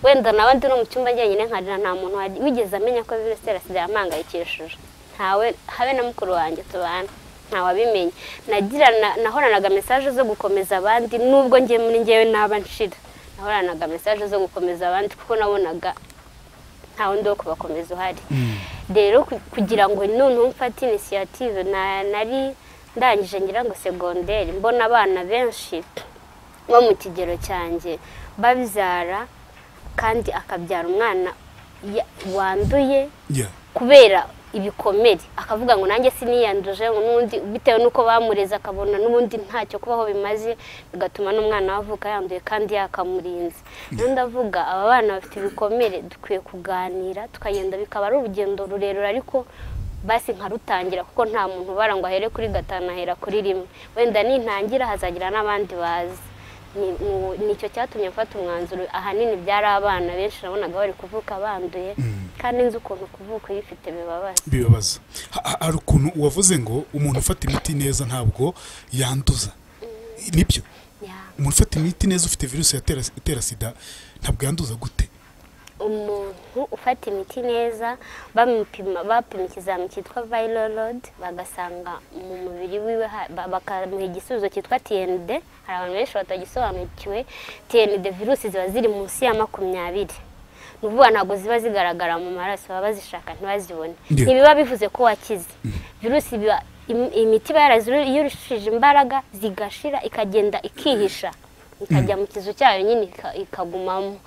Speaker 1: wenda nawe ndi no mu cyumba njyenyine nkarira nta muntu waj- wigeze amenya ko virusi itera sida yampangayikishije ntawe habe na mukuru wanjye tubana ntawabimenye nagira na- nahoranaga mesaje zo gukomeza abandi nubwo njye muri njyewe naba nshira nahoranaga mesaje zo gukomeza abandi kuko nabonaga nta wundi wo kubakomeza uhari rero ku- kugira ngo noneho mfate inisiyative na- nari ndangije ngira ngo segonderi mbona abana benshi bo mu kigero cyanjye babyara kandi akabyara umwana ya- wanduye
Speaker 2: Yeah.
Speaker 1: kubera ibikomere akavuga ngo nanjye siniyanduje ngo n'ubundi bitewe n'uko bamureze akabona n'ubundi ntacyo kubaho bimaze bigatuma n'umwana we avuka yanduye kandi yakamurinze rero ndavuga aba bana bafite ibikomere dukwiye kuganira tukagenda bikaba ari urugendo rurerure ariko basi nkarutangira kuko nta muntu ubara ngo ahere kuri gatanu ahera kuri rimwe wenda nintangira hazagira n'abandi bazi Ni- ni- nicyo cyatumye mfata umwanzuro ahanini byari abana benshi nabonaga bari kuvuka banduye kandi nzi ukuntu kuvuka uyifite bibabaza
Speaker 2: bibabaza Ha- ha- hari ukuntu wavuze ngo umuntu ufata imiti neza ntabwo yanduza nibyo
Speaker 1: Ya.
Speaker 2: umuntu ufata imiti neza ufite virusi yatera itera sida ntabwo yanduza gute
Speaker 1: umuntu ufata imiti neza bamupima bapima ikizami cyitwa viral load bagasanga mu mubiri wiwe ha- ba- bakamuha igisubizo cyitwa tnd hari abantu benshi batagisobanukiwe tnd virusi ziba ziri munsi ya makumyabiri ni ukuvuga ntabwo ziba zigaragara mu maraso baba bazishaka ntibazibone
Speaker 2: Yeah.
Speaker 1: ntibiba bivuze ko wakize virusi biba im- imiti iba yarazirushije imbaraga zigashira ikagenda ikihisha ikajya mu kizu cyayo nyine ika- ikagumamo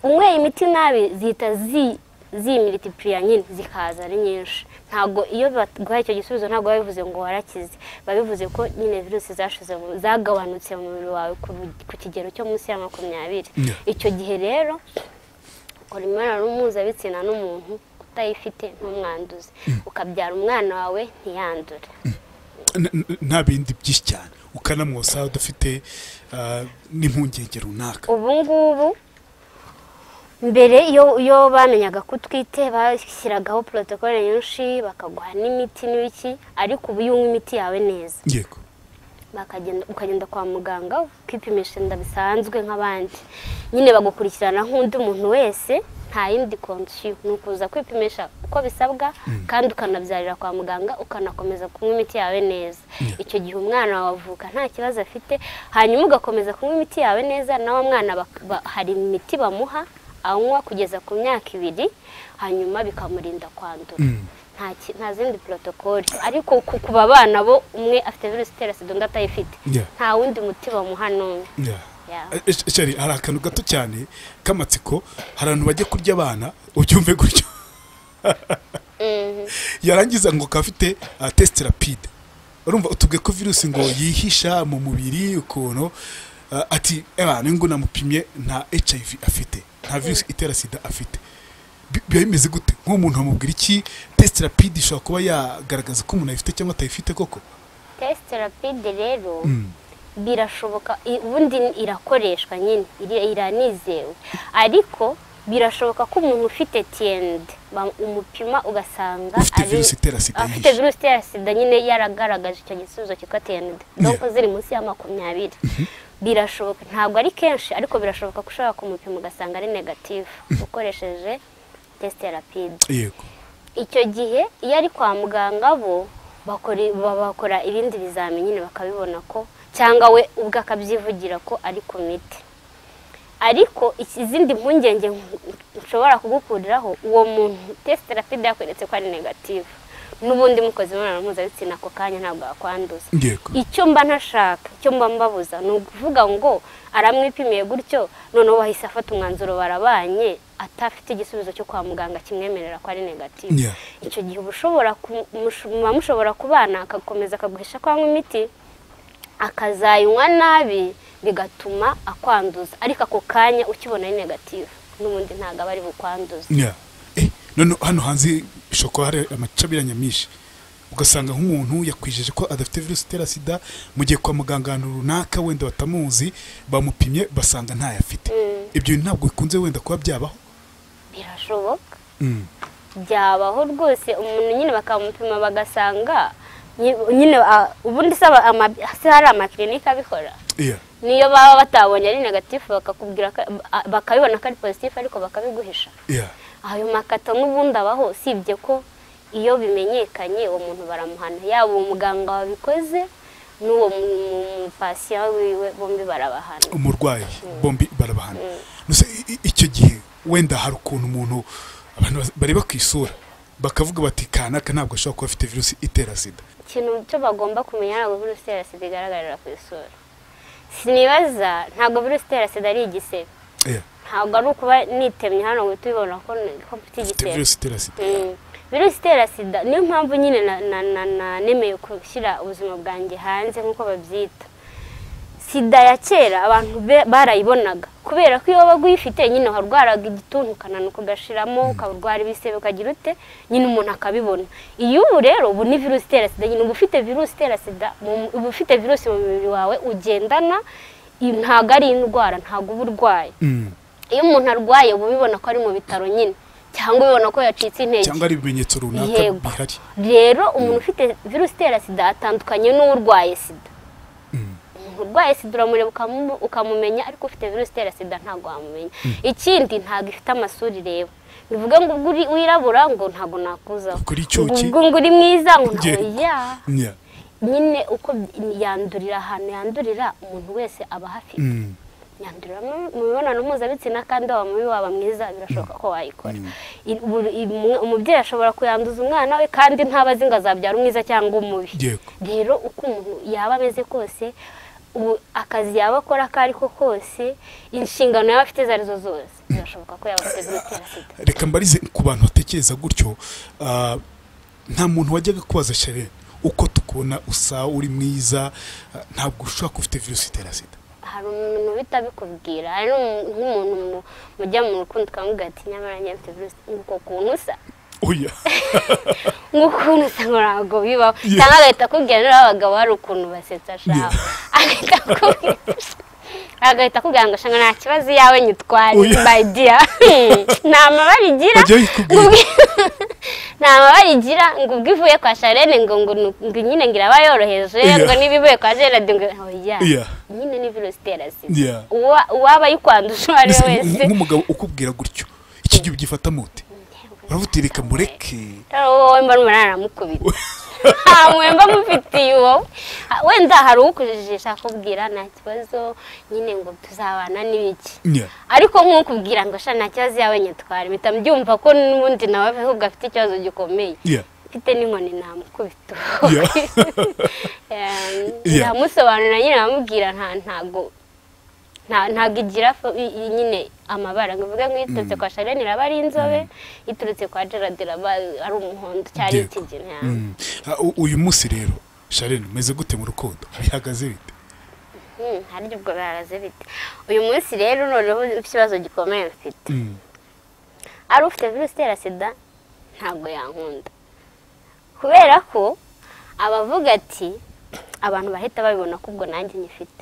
Speaker 1: unyweye imiti nabi zihita zi- zimilitipuriya nyine zikaza ari nyinshi ntabwo iyo baguhaye icyo gisubizo ntabwo biba bivuze ngo warakize biba bivuze ko nyine virusi zashize mu- zagabanutse mu mubiri wawe ku ru- ku kigero cyo munsi ya makumyabiri
Speaker 2: Yeah.
Speaker 1: icyo gihe rero ukora imibonano mpuzabitsina n'umuntu utayifite ntumwanduze ukabyara umwana wawe ntiyandure
Speaker 2: N- n- nta bindi byinshi cyane ukanamwosa udafite ah, n'impungenge runaka
Speaker 1: ubu ngubu mbere iyo iyo bamenyaga ko utwite bashyiragaho porotokole nyinshi bakaguha n'imiti n'ibiki ariko ubu iyo unywa imiti yawe neza
Speaker 2: yego
Speaker 1: bakagenda ukagenda kwa muganga ukipimisha inda bisanzwe nk'abandi nyine bagukurikirana nk'undi muntu wese nta yindi konsiyo ni ukuza kwipimisha uko bisabwa kandi ukanabyarira kwa muganga ukanakomeza kunywa imiti yawe neza icyo gihe umwana wawe avuka nta kibazo afite hanyuma ugakomeza kunywa imiti yawe neza na wa mwana bak- ba- hari imiti bamuha anywa kugeza ku myaka ibiri hanyuma bikamurinda kwandura nta ki- nta zindi porotokoli ariko ku ku babana bo umwe afite virusi itera sida undi atayifite
Speaker 2: Yeah.
Speaker 1: nta wundi muti bamuha n'umwe
Speaker 2: Yeah.
Speaker 1: Yeah.
Speaker 2: Eh, eh, shari hari akantu gato cyane k'amatsiko hari abantu bajya kurya abana ubyumve gutyo yarangiza ngo ukaba afite ah, test rapide urumva utubwe ko virusi ngo yihisha mu mubiri ukuntu ah, ati ebana ngo namupimye nta hiv afite nta virusi itera sida afite Bi- biba bimeze gute nk'umuntu amubwira iki test rapide ishobora kuba yagaragaza ko umuntu ayifite cyangwa atayifite koko
Speaker 1: tesite rapide rero birashoboka i- ubundi irakoreshwa nyine iri- iranizewe ariko birashoboka ko umuntu ufite tiyende umupima ugasanga
Speaker 2: Ufite
Speaker 1: ari-
Speaker 2: virusi itera sida
Speaker 1: afite
Speaker 2: yihishe.
Speaker 1: virusi itera sida nyine yaragaragaje icyo gisubizo cyitwa tiyende doko ziri munsi ya makumyabiri birashoboka ntabwo ari kenshi ariko birashoboka ko ushobora kumupima ugasanga ari negatifu ukoresheje tesite rapide
Speaker 2: yego
Speaker 1: icyo gihe iyo ari kwa muganga bo bakora- ba- bakora ibindi bizami nyine bakabibona ko cyangwa we ubwe akabyivugira ko ari ku miti ariko iki- izindi mpungenge nshobora kugukuriraho uwo muntu tesite rapide yakweretse ko ari negative n'ubundi mukoze imibonano mpuzabitsina ako kanya ntabwo yakwanduza
Speaker 2: yego
Speaker 1: icyo mba ntashaka icyo mba mbabuza ni ukuvuga ngo aramwipimiye gutyo noneho bahise afata umwanzuro barabanye atafite igisubizo cyo kwa muganga kimwemerera ko ari negative
Speaker 2: Yeah.
Speaker 1: icyo gihe uba ushobora ku- mush- muba mushobora kubana agakomeza akaguhisha ko anywa imiti akazayinywa nabi bigatuma akwanduza ariko ako kanya ukibona ari negative n'ubundi ntabwo aba ari bukwanduza
Speaker 2: Yeah. Eh, none hano hanze bishobora kuba hari amacabira nyamwinshi ugasanga nk'umuntu yakwijeje ko adafite virusi itera sida mu gihe kwa muganga ahantu runaka wenda batamuzi bamupimye basanga ntayo afite ibyo ntabwo bikunze wenda kuba byabaho
Speaker 1: birashoboka
Speaker 2: Mm.
Speaker 1: byabaho rwose umuntu nyine bakamupima bagasanga nyi- nyine ah, ubundi se aba- ama- se hari amakirinike abikora
Speaker 2: Yeah.
Speaker 1: niyo baba batabonye ari negatifu bakakubwira ko- ah, bakabibona ko ari pozitifu ariko bakabiguhisha
Speaker 2: Yeah.
Speaker 1: ayo makato n'ubundi abaho usibye ko iyo bimenyekanye uwo muntu baramuhana yaba uwo muganga wabikoze n'uwo mu- mu- mupasiya wiwe bombi barabahana
Speaker 2: umurwayi bombi barabahana Nose i- i- icyo gihe wenda hari ukuntu umuntu abantu bas- bareba ku isura bakavuga bati kanaka ntabwo ashobora kuba afite virusi itera sida
Speaker 1: ikintu cyo bagomba kumenya ntabwo virusi itera sida igaragarira ku isura sinibaza ntabwo virusi itera sida ari igisebe
Speaker 2: Yeah.
Speaker 1: ntabwo ari ukuba nitemye hano ngo uhite ubibona ko ko mfite
Speaker 2: Afite
Speaker 1: igisebe
Speaker 2: virusi itera sida
Speaker 1: Mm. virusi itera sida niyo mpamvu nyine na- na- na- na- nemeye gushyira ubuzima bwanjye hanze nk'uko babyita sida ya kera abantu be- barayibonaga kubera ko iyo waba uyifite nyine warwaraga igituntu ukananuka ugashiramo ukarwara ibisebe ukagira ute nyine umuntu akabibona iyi ubu rero ubu ni virusi itera sida nyine uba ufite virusi itera sida mu- uba ufite virusi mu mubiri wawe ugendana i- ntabwo ari indwara ntabwo uba urwaye
Speaker 2: Mm.
Speaker 1: iyo umuntu arwaye uba ubibona ko ari mu bitaro nyine cyangwa ubibona ko yacitse intege
Speaker 2: cyangwa ari ibimenyetso runaka
Speaker 1: Yego.
Speaker 2: bihari
Speaker 1: rero umuntu ufite virusi itera sida atandukanye n'urwaye sida umuntu urwaye sida uramureba ukamu- ukamumenya ariko ufite virusi itera sida ntabwo wamumenya ikindi ntabwo ifite amasura ireba bivuga ngo ubwo uri wirabura ngo ntabwo nakuzaho
Speaker 2: Kuri icyuki.
Speaker 1: ubwo ngo uri mwiza ngo ntabwo
Speaker 2: Yego.
Speaker 1: ya
Speaker 2: Yeah.
Speaker 1: nyine uko yandurira ahantu yandurira umuntu wese aba hafite
Speaker 2: Mm.
Speaker 1: nyandurira mu- mu mibonano mpuzabitsina kandi waba mubi waba mwiza birashoboka ko wayikora I- ubu- i- umwe- umubyeyi ashobora kuyanduza umwana we kandi ntaba azi ngo azabyara umwiza cyangwa umubi
Speaker 2: Yego.
Speaker 1: rero uko umuntu yaba ameze kose ubu akazi yaba akora ako ari ko kose inshingano yaba afite izo arizo zose birashoboka ko yaba afite virusi itera sida
Speaker 2: reka mbarize ku bantu batekereza gutyo ah, nta muntu wajyaga kubaza shere uko tukubona usa uri mwiza ah, ntabwo ushobora kuba ufite virusi itera sida
Speaker 1: hari umuntu uhita abikubwira hari n'umu- nk'umuntu mu- mujya mu rukundo ukamubwira ati nyamara njye mfite virusi nguko kuntu usa
Speaker 2: oya
Speaker 1: nk'ukuntu usa ntabwo bibaho
Speaker 2: Yeah.
Speaker 1: cyangwa agahita akubwira niba abagabo hari ukuntu basetsa
Speaker 2: Yeah.
Speaker 1: ashaka agahita akubwira agahita akubwira ngo shanga nta kibazo iyawe nyitware
Speaker 2: Oya.
Speaker 1: my dear nta mabara igira
Speaker 2: Bajya bayikubwira.
Speaker 1: ngo ubwi- nta mabara igira ngo ubwo ivuye kwa Charlene ngo ngo ni- ngo nyine ngo iraba yoroheje
Speaker 2: Yeah.
Speaker 1: ngo niba ivuye kwa Gerard ngo oya
Speaker 2: Yeah.
Speaker 1: nyine ni virusi itera
Speaker 2: Yeah.
Speaker 1: sida Uwa- uwaba ayikwanduje uwo ari we
Speaker 2: Mbese
Speaker 1: wese
Speaker 2: nk- nk'umugabo ukubwira gutyo iki gihe ubyifata mute uravuga uti reka mureke
Speaker 1: rero wowe mba n'umunani aramukubita nta mwemba mufitiye uwo wenda hari uwukujijisha akubwira nta kibazo nyine ngo tuzabana n'ibiki
Speaker 2: nya
Speaker 1: ariko nk'ukubwira ngo sha nta kibazo yawe nyatwara impita mbyumva ko n'ubundi nawe ahubwo afite ikibazo gikomeye
Speaker 2: Yeah.
Speaker 1: mfite n'inkoni namukubita
Speaker 2: Yeah.
Speaker 1: Em,
Speaker 2: Yeah.
Speaker 1: ndamusobanurira nyine namubwira nta ntago nta- ntago igira fo- i- i- nyine amabara nkavuga ngo iturutse kwa Charlene iraba ari inzobe iturutse kwa Gerard iraba ari umuhondo cyari
Speaker 2: Yego.
Speaker 1: ikigina
Speaker 2: Mm. Ah, u- uyu munsi rero sharene meze gute mu rukundo bihagaze bite
Speaker 1: Mm, hari ubwo bihagaze bite uyu munsi rero noneho ikibazo gikomeye mfite
Speaker 2: Mm.
Speaker 1: ari ufite virusi itera sida ntabwo yankunda kubera ko abavuga ati abantu bahita babibona ko ubwo nanjye nyifite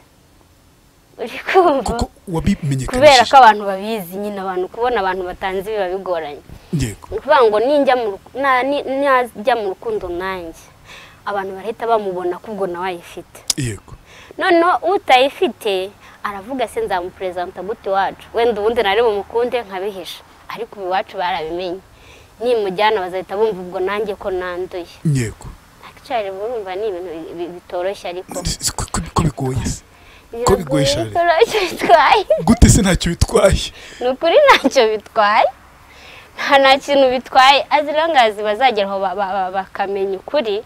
Speaker 1: uri kumva kubera
Speaker 2: kuko
Speaker 1: ko
Speaker 2: wabimenyekanishije
Speaker 1: abantu babizi nyine abantu kubona abantu batanze biba bigoranye
Speaker 2: yego
Speaker 1: ni ukuvuga ngo ninjya mu ruku- na- ni- najya mu rukundo nanjye abantu barahita bamubona ko ubwo nawe ayifite
Speaker 2: yego
Speaker 1: noneho utayifite aravuga se nzamuperezanta gute iwacu wenda ubundi nari bumukunde nkabihisha ariko ubu iwacu barabimenye nimujyana bazahita bumva ubwo nanjye ko nanduye
Speaker 2: yego
Speaker 1: akicari burumva ni ibintu bi- bi- bitoroshye ariko
Speaker 2: Ko- ko- ko bigoye se Ko
Speaker 1: Biragoye,
Speaker 2: bigoye Charles?
Speaker 1: bitoroshye bitwaye
Speaker 2: gute se ntacyo bitwaye
Speaker 1: ni ukuri ntacyo bitwaye nta nta kintu bitwaye azirangazi bazageraho ba- ba- ba- bakamenya ukuri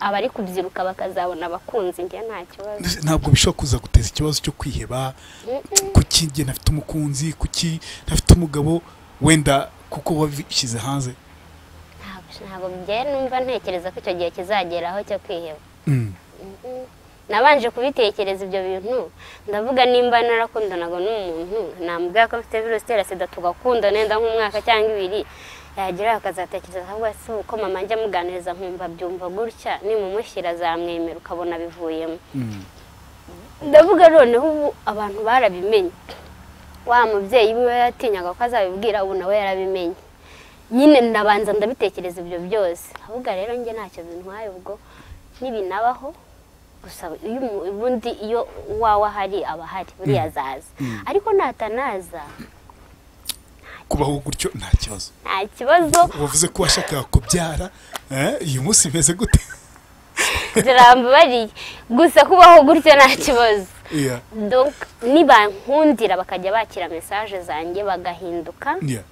Speaker 1: abari kubyiruka bakazabona abakunzi njye nta kibazo
Speaker 2: ntabwo bishobora kuza guteza ikibazo cyo kwiheba kuki njye ntafite umukunzi kuki ntafite umugabo wenda kuko wabishyize hanze
Speaker 1: Ntabwo- ntabwo bigenda numva ntekereza ko icyo gihe kizageraho cyo kwiheba
Speaker 2: Mm.
Speaker 1: nabanje kubitekereza ibyo bintu ndavuga nimba narakundanaga n'umuntu namubwira ko mfite virusi itera sida tugakunda nenda nk'umwaka cyangwa ibiri yagira akazatekereza ahubwo se uko mama njya amuganiriza nkumva byumva gutya nimumushyira azamwemera ukabona bivuyemo
Speaker 2: Mm.
Speaker 1: ndavuga noneho ubu abantu barabimenye wa mubyeyi we yatinyaga ko azabibwira ubu nawe yarabimenye nyine ndabanza ndabitekereza ibyo byose ahubwo rero njye ntacyo bintwaye ubwo n'ibinabaho gusa iyo umu- ubundi iyo uwawe ahari aba ahari buriya azaza ariko natanaza
Speaker 2: kubaho gutyo nta kibazo
Speaker 1: nta kibazo
Speaker 2: wavuze ko washakaga kubyara eh, uyu munsi bimeze gute
Speaker 1: turambabariye gusa kubaho gutyo nta kibazo
Speaker 2: Yeah,
Speaker 1: Donc, nibankundira bakajya bakira mesaje zanjye bagahinduka
Speaker 2: yeah.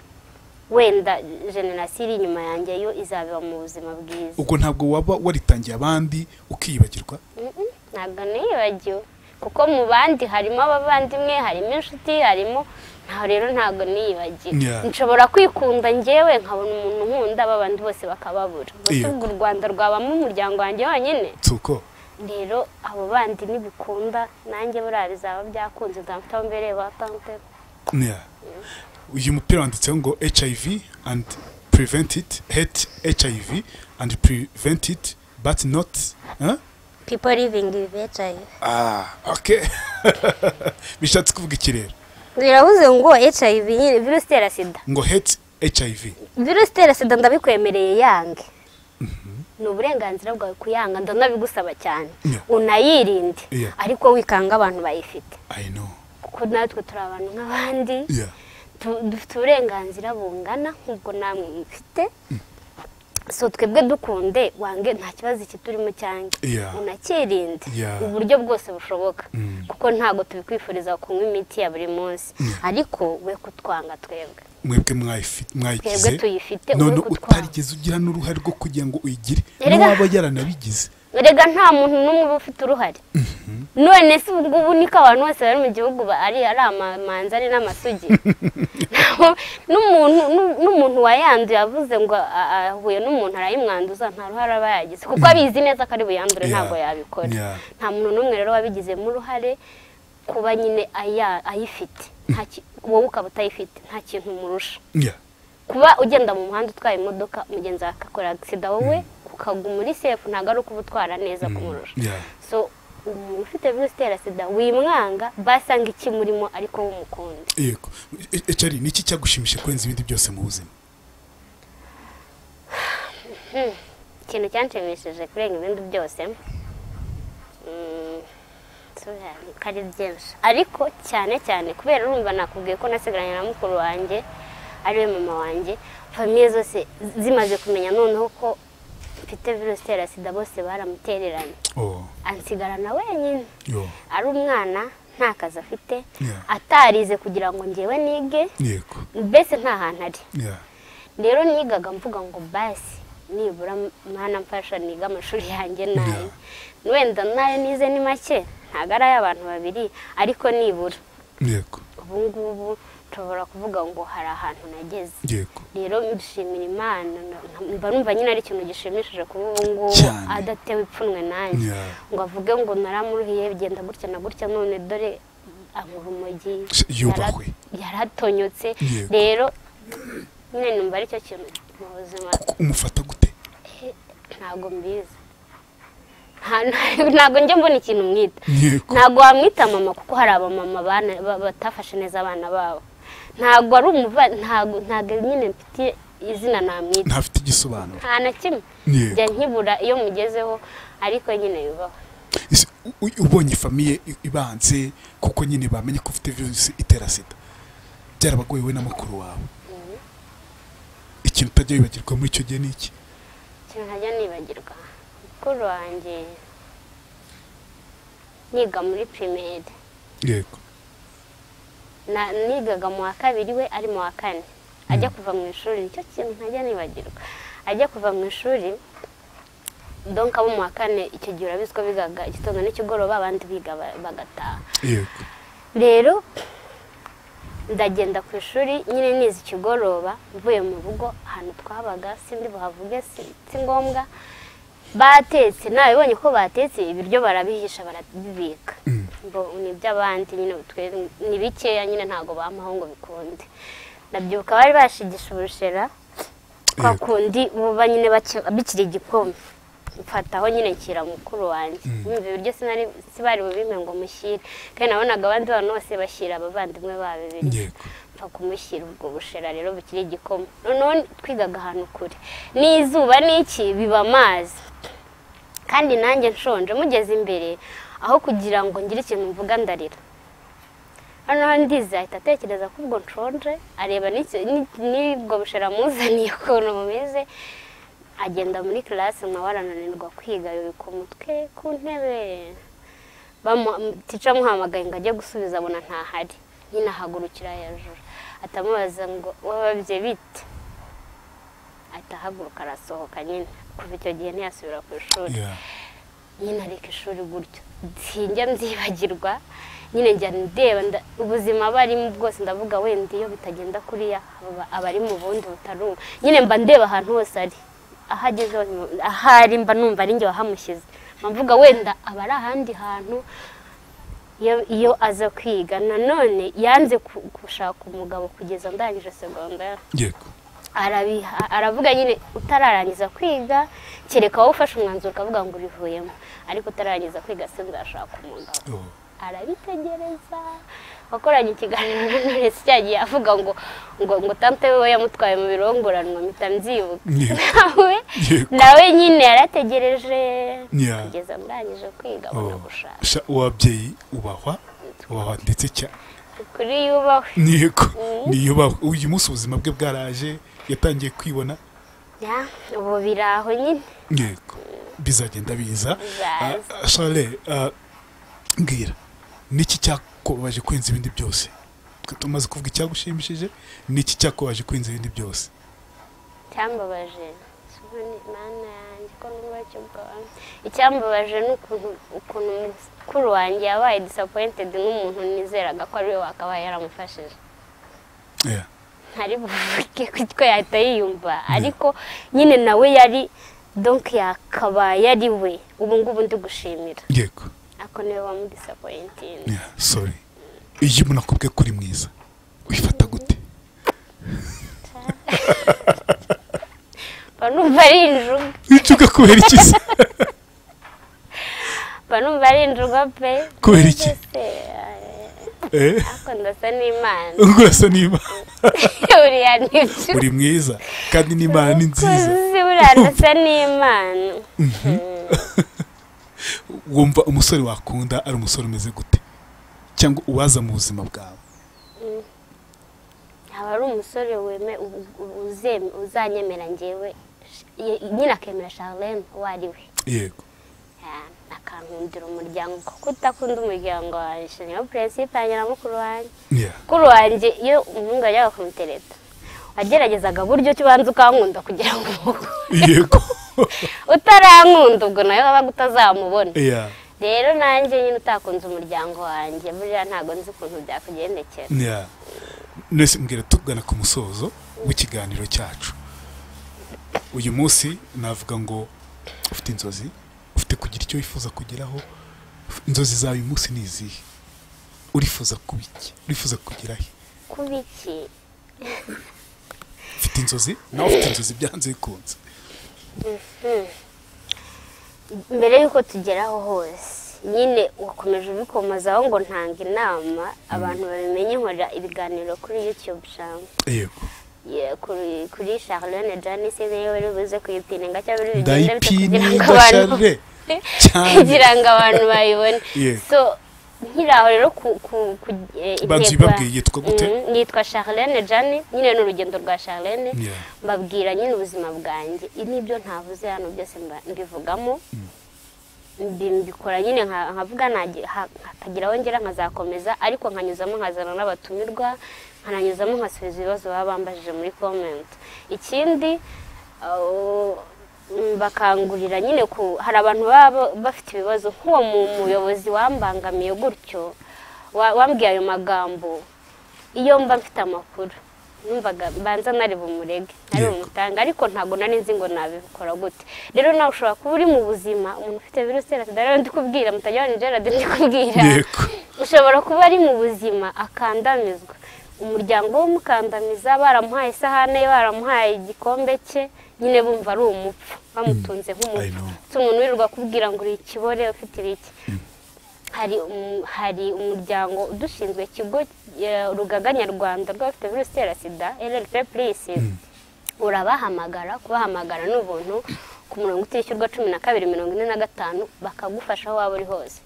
Speaker 1: wenda generasiyo iri inyuma yanjye yo izabeba mu buzima bwiza
Speaker 2: ubwo ntabwo waba waritangiye abandi ukiyibagirwa
Speaker 1: Mhm, ntabwo niyibagiwe kuko mu bandi harimo abavandimwe harimo inshuti harimo ntaho rero ntabwo niyibagiwe
Speaker 2: Yeah.
Speaker 1: nshobora kwikunda ngewe nkabona umuntu nkunda abandi bose bakababura
Speaker 2: Yeah.
Speaker 1: ubwo u rwanda rwabamo umuryango wanjye wonyine
Speaker 2: tuko
Speaker 1: rero abo bandi nibikunda nanjye buriya bizaba byakunze nzamufite aho mbereye batante
Speaker 2: Yeah. uyu mupira wanditseho ngo hiv and prevent it hate hiv and prevent it but not huh?
Speaker 3: people living with HIV
Speaker 2: ah okay bishatse kuvuga iki rero
Speaker 3: biravuze ngo HIV nyine
Speaker 1: virusi itera sida
Speaker 2: ngo hate hiv
Speaker 1: virusi itera sida ndabikwemereye yange ni uburenganzira bwawe kuyanga ndanabigusaba cyane
Speaker 2: Yeah.
Speaker 1: unayirinde
Speaker 2: Yeah.
Speaker 1: ariko wikanga abantu bayifite
Speaker 2: i know
Speaker 1: kuko natwe turi abantu nk'abandi
Speaker 2: yeah
Speaker 1: tu- dufite uburenganzira bungana nk'ubwo namwe mufite so twebwe dukunde wange nta kibazo iki turimo cyanjye
Speaker 2: Yeah.
Speaker 1: unakirinde
Speaker 2: Yeah.
Speaker 1: uburyo bwose bushoboka
Speaker 2: Mm.
Speaker 1: kuko ntabwo tubikwifuriza kunywa imiti ya buri munsi ariko we kutwanga twebwe
Speaker 2: mwebwe mwayifi- mwayigize
Speaker 1: Twebwe tuyifite,
Speaker 2: none
Speaker 1: uwe kutwara.
Speaker 2: utarigeze ugira n'uruhare rwo kugira ngo uyigire
Speaker 1: Erega-
Speaker 2: n'uwaba yaranabigize
Speaker 1: erega nta muntu n'umwe uba ufite uruhare none se ubwo ubu niko abantu bose bari mu gihugu ba- ari ari amamanza ari n'amasugi Ntaho- n'umuntu n'u- n'umuntu wayanduye avuze ngo a- ahuye n'umuntu arayimwanduza nta ruhare aba yagize kuko abizi neza ko ari buyandure
Speaker 2: Yeah.
Speaker 1: ntabwo yabikora
Speaker 2: Yeah.
Speaker 1: nta muntu n'umwe rero wabigizemo uruhare kuba nyine aya- ayifite Nta ki- wowe ukaba utayifite nta kintu umurusha
Speaker 2: Yeah.
Speaker 1: kuba ugenda mu muhanda utwaye imodoka mugenzi wawe agakora agisida wowe ukaguma uri sefu ntabwo ari ukuba utwara neza kumurusha
Speaker 2: Yeah.
Speaker 1: so umuntu ufite virusi itera sida wimwanga basanga iki murimo ariko w'umukundi
Speaker 2: yego E- e- Charlie, ni iki cyagushimishije kurenza ibindi byose mu buzima
Speaker 1: ikintu cyanshimishije kurenga ibindi byose mm, sura, ntabwo ari byinshi ariko cyane cyane kubera urumva nakubwiye ko nasigaranye na mukuru wanjye ariwe mama wanjye famiye zose zimaze kumenya noneho ko mfite virusi itera sida bose baramutereranye
Speaker 2: oh
Speaker 1: ansigarana wenyine
Speaker 2: yo
Speaker 1: ari umwana nta kazi afite
Speaker 2: Yeah.
Speaker 1: atarize kugira ngo ngewe nige
Speaker 2: yego
Speaker 1: mbese nta hantu ari
Speaker 2: yeah
Speaker 1: rero nigaga mvuga ngo basi nibura mwana mfasha niga amashuri yanjye nayo wenda nayo nize ni make ntabwo ari ay'abantu babiri ariko nibura
Speaker 2: yego
Speaker 1: ubu ngubu nshobora kuvuga ngo hari ahantu nageze
Speaker 2: yego
Speaker 1: rero mbishimira imana na- na- mba numva nyine ari ikintu gishimishije kuba ubu ngubu
Speaker 2: Cyane.
Speaker 1: adatewe ipfunwe nanjye
Speaker 2: Yeah.
Speaker 1: ngo avuge ngo naramuruhiye bigenda gutya na gutya none dore ankura umugi
Speaker 2: Se- yubahwe.
Speaker 1: yara- yaratonyotse
Speaker 2: Yego.
Speaker 1: rero nyine numva aricyo kintu mu buzima
Speaker 2: Ku- umufata gute
Speaker 1: ntabwo mbizi Nta- nta- ntabwo njya mbona ikintu mwita
Speaker 2: yego
Speaker 1: ntabwo wamwita mama kuko hari abamama bana- ba- batafashe neza abana babo ntabwo ari umuva ntabwo ntabwo nyine mfite izina namwita
Speaker 2: ntafite igisobanuro
Speaker 1: nta na kimwe
Speaker 2: Yego.
Speaker 1: njya nkibura iyo mugezeho ariko nyine yubaho
Speaker 2: Ese u- u- ubonye famiye i- ibanze kuko nyine bamenye ko ufite virusi itera sida byarabagoye we na mukuru wawe ikintu utajya wibagirwa muri icyo gihe ni iki
Speaker 1: ikintu ntajya nibagirwa mukuru wanjye niga muri pirimeri
Speaker 2: yego
Speaker 1: Na- nigaga mu wa kabiri we ari mu wa kane ajya kuva mu ishuri nicyo kintu ntajya nibagirwa ajya kuva mu ishuri donka abo mu wa kane icyo gihe urabizi ko bigaga igitondo n'ikigoroba abandi biga ba- bagataha
Speaker 2: yego
Speaker 1: rero ndagenda ku ishuri nyine nize ikigoroba mvuye mu rugo ahantu twabaga sindi buhavuge si si ngombwa batetse nabibonye ko batetse ibiryo barabihisha barabibika ngo ni iby'abandi nyine twe ni bikeya nyine ntabwo bampaho ngo bikunde ndabyibuka bari bashigisha ubushera kwa
Speaker 2: Yego.
Speaker 1: kundi buba nyine baki- bikiri igikoma mfataho nyine nshyira mukuru wanjye Nyumva ibiryo sinari sibari bubimpe ngo mushyire kandi nabonaga abandi bantu bose bashyira abavandimwe babo ibiryo
Speaker 2: yego
Speaker 1: mfa kumushyira ubwo bushera rero bukiri igikoma noneho twigaga ahantu kure n'izuba n'iki biba amazi kandi nanjye nshonje mugeze imbere aho kugira ngo ngire ikintu mvuga ndarira noneho ndize ahita atekereza ko ubwo nshonje areba n'iki- ni- n'ubwo bushera amuzaniye ukuntu bumeze agenda muri kirasi nkaba arananirwa kwiga yubika umutwe ku ntebe bamu- tica amuhamagaye ngo ajye gusubiza abona ntahari nyine ahagurukira hejuru atamubaza ngo wababye bite ahita ahaguruka arasohoka nyine kuva icyo gihe ntiyasubira ku ishuri
Speaker 2: yeah
Speaker 1: nyine areka ishuri gutyo sinjya mbyibagirwa nyine njya ndeba nda- ubuzima barimo bwose ndavuga wenda iyo bitagenda kuriya haba abari mu bundi butari ubu nyine mba ndeba ahantu hose ari aho ageze hose mu- aho ari mba numva ari njye wahamushyize mba mvuga wenda aba ari ahandi hantu iyo iyo aza kwiga nanone yanze ku- gushaka umugabo kugeza ndangije segonderi
Speaker 2: yego
Speaker 1: arabiha aravuga nyine utararangiza kwiga kereka wowe ufashe umwanzuro ukavuga ngo urivuyemo ariko utararangiza kwiga se nzashaka umugabo
Speaker 2: Oh.
Speaker 1: arabitegereza wakoranye ikiganiro na Knowless cyagiye avuga ngo ngo ngo tante we yamutwaye mu birongoranwa mpita mbyibuka
Speaker 2: Yego.
Speaker 1: nawe
Speaker 2: Yego.
Speaker 1: nawe nyine yarategereje
Speaker 2: Yeah.
Speaker 1: kugeza ndangije kwiga abona
Speaker 2: Oh.
Speaker 1: gushaka
Speaker 2: Sha- uwabyeyi ubahwa ubahwa ndetse cyane
Speaker 1: kuri yubahwe
Speaker 2: yego niyubahwe uyu munsi ubuzima bwe bwaraje yatangiye kwibona
Speaker 1: Yeah, ubu biri aho nyine
Speaker 2: yego bizagenda biza
Speaker 1: Bizaza.
Speaker 2: Ah, ah, Charles ah, mbwira niki cyakubaje kwenza ibindi byose Twe tumaze kuvuga icyagushimishije niki cyakubaje kwenza ibindi byose
Speaker 1: icyambabaje Simoni, mana yanjye ko n'ubwacyo bwawe icyambabaje ni ukuntu ukuntu mukuru wanjye yabaye disappointed nk'umuntu nizeraga ko ariwe wakabaye yaramufashije
Speaker 2: Yeah.
Speaker 1: ntari buvuge kuko yahita yiyumva ariko nyine nawe yari donki yakabaye ari we ubu ngubu ndi gushimira
Speaker 2: yego
Speaker 1: ako niwe wamudisappointing
Speaker 2: Yeah, sorry iyo umuntu akubwiye ko uri mwiza uyifata gute
Speaker 1: mba numva ari injuga
Speaker 2: wicuka kubera iki se?
Speaker 1: mba numva ari injuga pe
Speaker 2: Kubera iki?
Speaker 1: Mbese,
Speaker 2: Eh?
Speaker 1: ako ndasa n'imana
Speaker 2: rwose niba
Speaker 1: uriya ni byo
Speaker 2: uri mwiza kandi n'imana ni nziza
Speaker 1: Umukozi burandasa n'imana
Speaker 2: wumva umusore wakunda ari umusore umeze gute cyangwa uwaza mu buzima bwawe
Speaker 1: aba ari umusore weme u- u- uzem- uzanyemera ngewe Sh- nyine akemera sharlene uwo ari we
Speaker 2: yego
Speaker 1: Ah, akankundira umuryango kuko utakunda umuryango wanjye niyo purinsipe yanjye na mukuru wanjye
Speaker 2: Yeah.
Speaker 1: mukuru wanjye iyo umuhungu yajyaga kumutereta wageragezaga buryo ki ubanza ukankunda kugira ngo umukunde.
Speaker 2: yego
Speaker 1: utarankunda ubwo nawe wabaga utazamubona
Speaker 2: Yeah.
Speaker 1: rero nanjye nyine utakunze umuryango wanjye buriya ntabwo nzi ukuntu byakugendekera
Speaker 2: Yeah. nese mbwira tugana ku musozo w'ikiganiro cyacu uyu munsi navuga ngo ufite inzozi ufite kugira icyo wifuza kugeraho inzozi zawe uyu munsi ni izihe urifuza kuba iki urifuza kugera he
Speaker 1: kuba iki
Speaker 2: ufite inzozi nawe ufite inzozi byanze bikunze
Speaker 1: mbere y'uko tugeraho hose nyine wakomeje ubikomazaho ngo ntanga inama abantu babimenye nkorera ibiganiro kuri yutube cyangwa
Speaker 2: yego
Speaker 1: kuri kuri charlene janice niyo bari buze kuyipininga cyangwa bari bigenda bite kugira ngo
Speaker 2: ndayipininga
Speaker 1: abantu
Speaker 2: cyane cyane
Speaker 1: kugira ngo abantu bayibone
Speaker 2: Yeah.
Speaker 1: so nkiraho rero ku ku- ku- eh,
Speaker 2: Banza
Speaker 1: intego-
Speaker 2: ubibabwiye, yitwa gute?
Speaker 1: Mm, nitwa charlene jani nyine ni urugendo rwa charlene
Speaker 2: Yeah.
Speaker 1: mbabwira nyine ubuzima bwanjye ibi nibyo ntavuze hano byose mba- mbivugamo mbi- mbikora nyine nka- nkavuga nagi- ha- hakagira aho ngera nkazakomeza ariko nkanyuzamo nkazana n'abatumirwa nkananyuzamo nkasubiza ibibazo baba bambajije muri comment ikindi uh, mm, bakangurira nyine ku hari abantu baba ba- bafite ibibazo nk'uwo mu- muyobozi wambangamiye gutyo wa- wambwiye ayo magambo iyo mba mfite amakuru numvaga mbanza nari bumurege nari
Speaker 2: Yego.
Speaker 1: bumutanga ariko ntabwo nari nzi ngo nabikora gute rero nawe ushobora kuba uri mu buzima umuntu ufite virusi itera sida rero ndikubwira mutajya ni gerard ndikubwira
Speaker 2: yego
Speaker 1: ushobora kuba ari mu buzima akandamizwa umuryango we umukandamiza baramuhaye isahane ye baramuhaye igikombe cye nyine bumva ari umupfu bamutunze
Speaker 2: I
Speaker 1: nk'umupfu
Speaker 2: know.
Speaker 1: si umuntu wirirwa kubwira ngo uri ikibore ufite iki hari umu- hari umuryango udushinzwe ikigo eh, urugaga nyarwanda rw'abafite virusi itera sida rrp purisi urabahamagara kubahamagara ni ubuntu ku murongo utishyurwa cumi na kabiri mirongo ine na gatanu bakagufasha aho waba uri hose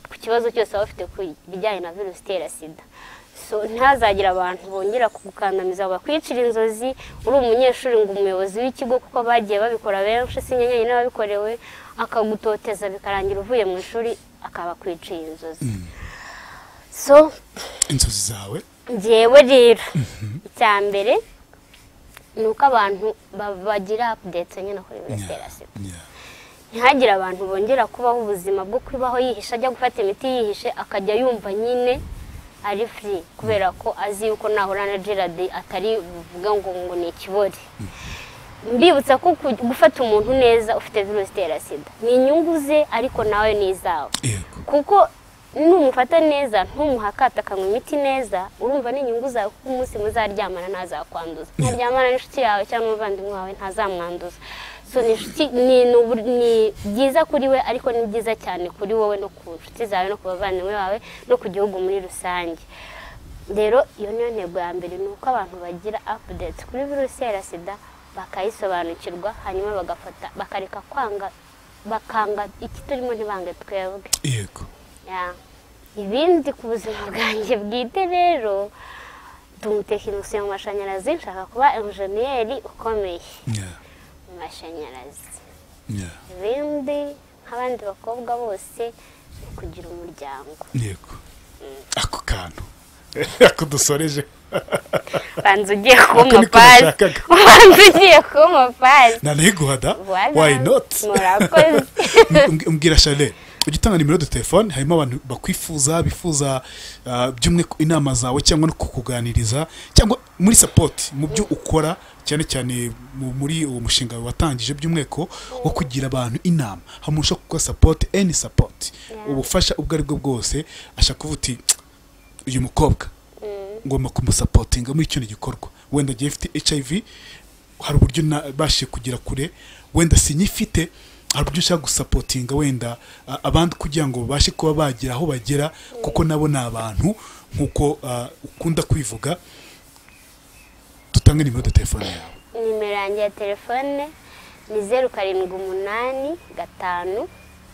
Speaker 1: ku kibazo cyose waba ufite ku bijyanye na virusi itera sida so ntihazagira abantu bongera kugukandamiza bakwicira inzozi uri umunyeshuri ngo umuyobozi w'ikigo kuko bagiye babikora benshi si nyenyine wabikorewe akagutoteza bikarangira uvuye mu ishuri akabakwiciye inzozi so
Speaker 2: inzozi zawe
Speaker 1: ngewe rero icya mbere ni uko abantu ba- bagira apudete nyine kuri virusi itera sida
Speaker 2: Yeah.
Speaker 1: ntihagire abantu bongera kubaho ubuzima bwo kubaho yihisha ajya gufata imiti yihishe akajya yumva nyine ari furi kubera ko azi yuko nahura na gerard atari buvuga ngo ngo ni ikibore mbibutsa ko ku- gufata umuntu neza ufite virusi itera sida ni inyungu ze ariko nawe ni izawe
Speaker 2: yego
Speaker 1: kuko numufata neza ntumuhakata akanywa imiti neza urumva n'inyungu zawe kuko umunsi muzaryamana ntazakwanduza ntaryamana n'inshuti yawe cyangwa umuvandimwe wawe ntazamwanduza so ni inshuti ni ni ubu- ni byiza kuri we ariko ni byiza cyane kuri wowe no ku nshuti zawe no ku bavandimwe bawe no ku gihugu muri rusange rero iyo niyo ntego ya mbere ni uko abantu bagira apudeti kuri virusi itera sida bakayisobanukirwa hanyuma bagafata bakareka kwanga bakanga iki turimo ntibange twebwe
Speaker 2: yego
Speaker 1: Ya. ibindi ku buzima bwanjye bwite rero ndi umutekinisiye mu mashanyarazi nshaka kuba enjeniyeri ukomeye
Speaker 2: nya
Speaker 1: mu mashanyarazi
Speaker 2: nya
Speaker 1: ibindi nk'abandi bakobwa bose ni ukugira umuryango
Speaker 2: yego ako kantu ako dusoreje
Speaker 1: banza ugiye kuba
Speaker 2: Ako niko
Speaker 1: umupazi
Speaker 2: nashakaga.
Speaker 1: banza ugiye kuba umupazi
Speaker 2: nari guhada
Speaker 1: Voilà.
Speaker 2: why not
Speaker 1: murakoze
Speaker 2: Mbw- mbwira chanel ujya utanga nimero de telefone harimo abantu bakwifuza bifuza ah, by'umwe ku- inama zawe cyangwa no kukuganiriza cyangwa muri sapoti mu byo ukora cyane cyane mu- muri uwo mushinga watangije by'umweko wo kugira abantu inama hamwe ushobora gukora sapoti any sapoti ubufasha ubwo ari bwo bwose ashaka kuvuga uti uyu mukobwa ngomba kumusapotinga muri kino gikorwa wenda agiye afite hiv hari uburyo nabashije kugera kure wenda sinyifite hari uburyo ushaka gusapotinga wenda a- abandi kugira ngo babashe kuba bagera aho bagera kuko nabo ni abantu nk'uko ah, ukunda kwivuga dutange nimero de telefone yawe
Speaker 1: nimero yanjye ya telefone ni zeru karindwi umunani gatanu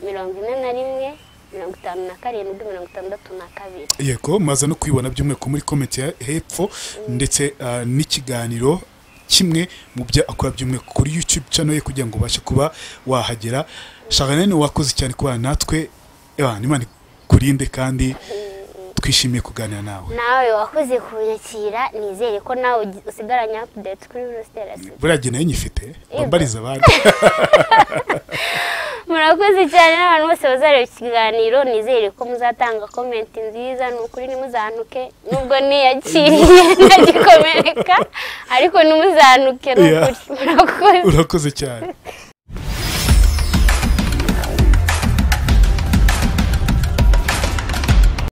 Speaker 1: mirongo ine na rimwe mirongo itanu na karindwi mirongo itandatu na kabiri
Speaker 2: yego maze no kwibona by'umwihariko muri komenti ya hepfo ndetse ah, n'ikiganiro kimwe mu byo akora by'umwihariko kuri youtube channel ye kugira ngo ubashe kuba wahagera sharanene wakoze cyane kubana natwe Ewana, imana ikurinde kandi twishimiye kuganira nawe
Speaker 1: nawe wakoze kunyakira nizere ko nawe ugi- usigaranye apudeti kuri virusi itera sida
Speaker 2: buriya jye nayo nyifite bambariza abandi
Speaker 1: murakoze cyane n'abantu bose bazareba ikiganiro nizere ko muzatanga komenti nziza ni ukuri ntimuzantuke nubwo niyakiriye ntagikomereka ariko ntimuzantuke ni
Speaker 2: Yeah.
Speaker 1: ukuri murakoze
Speaker 2: urakoze cyane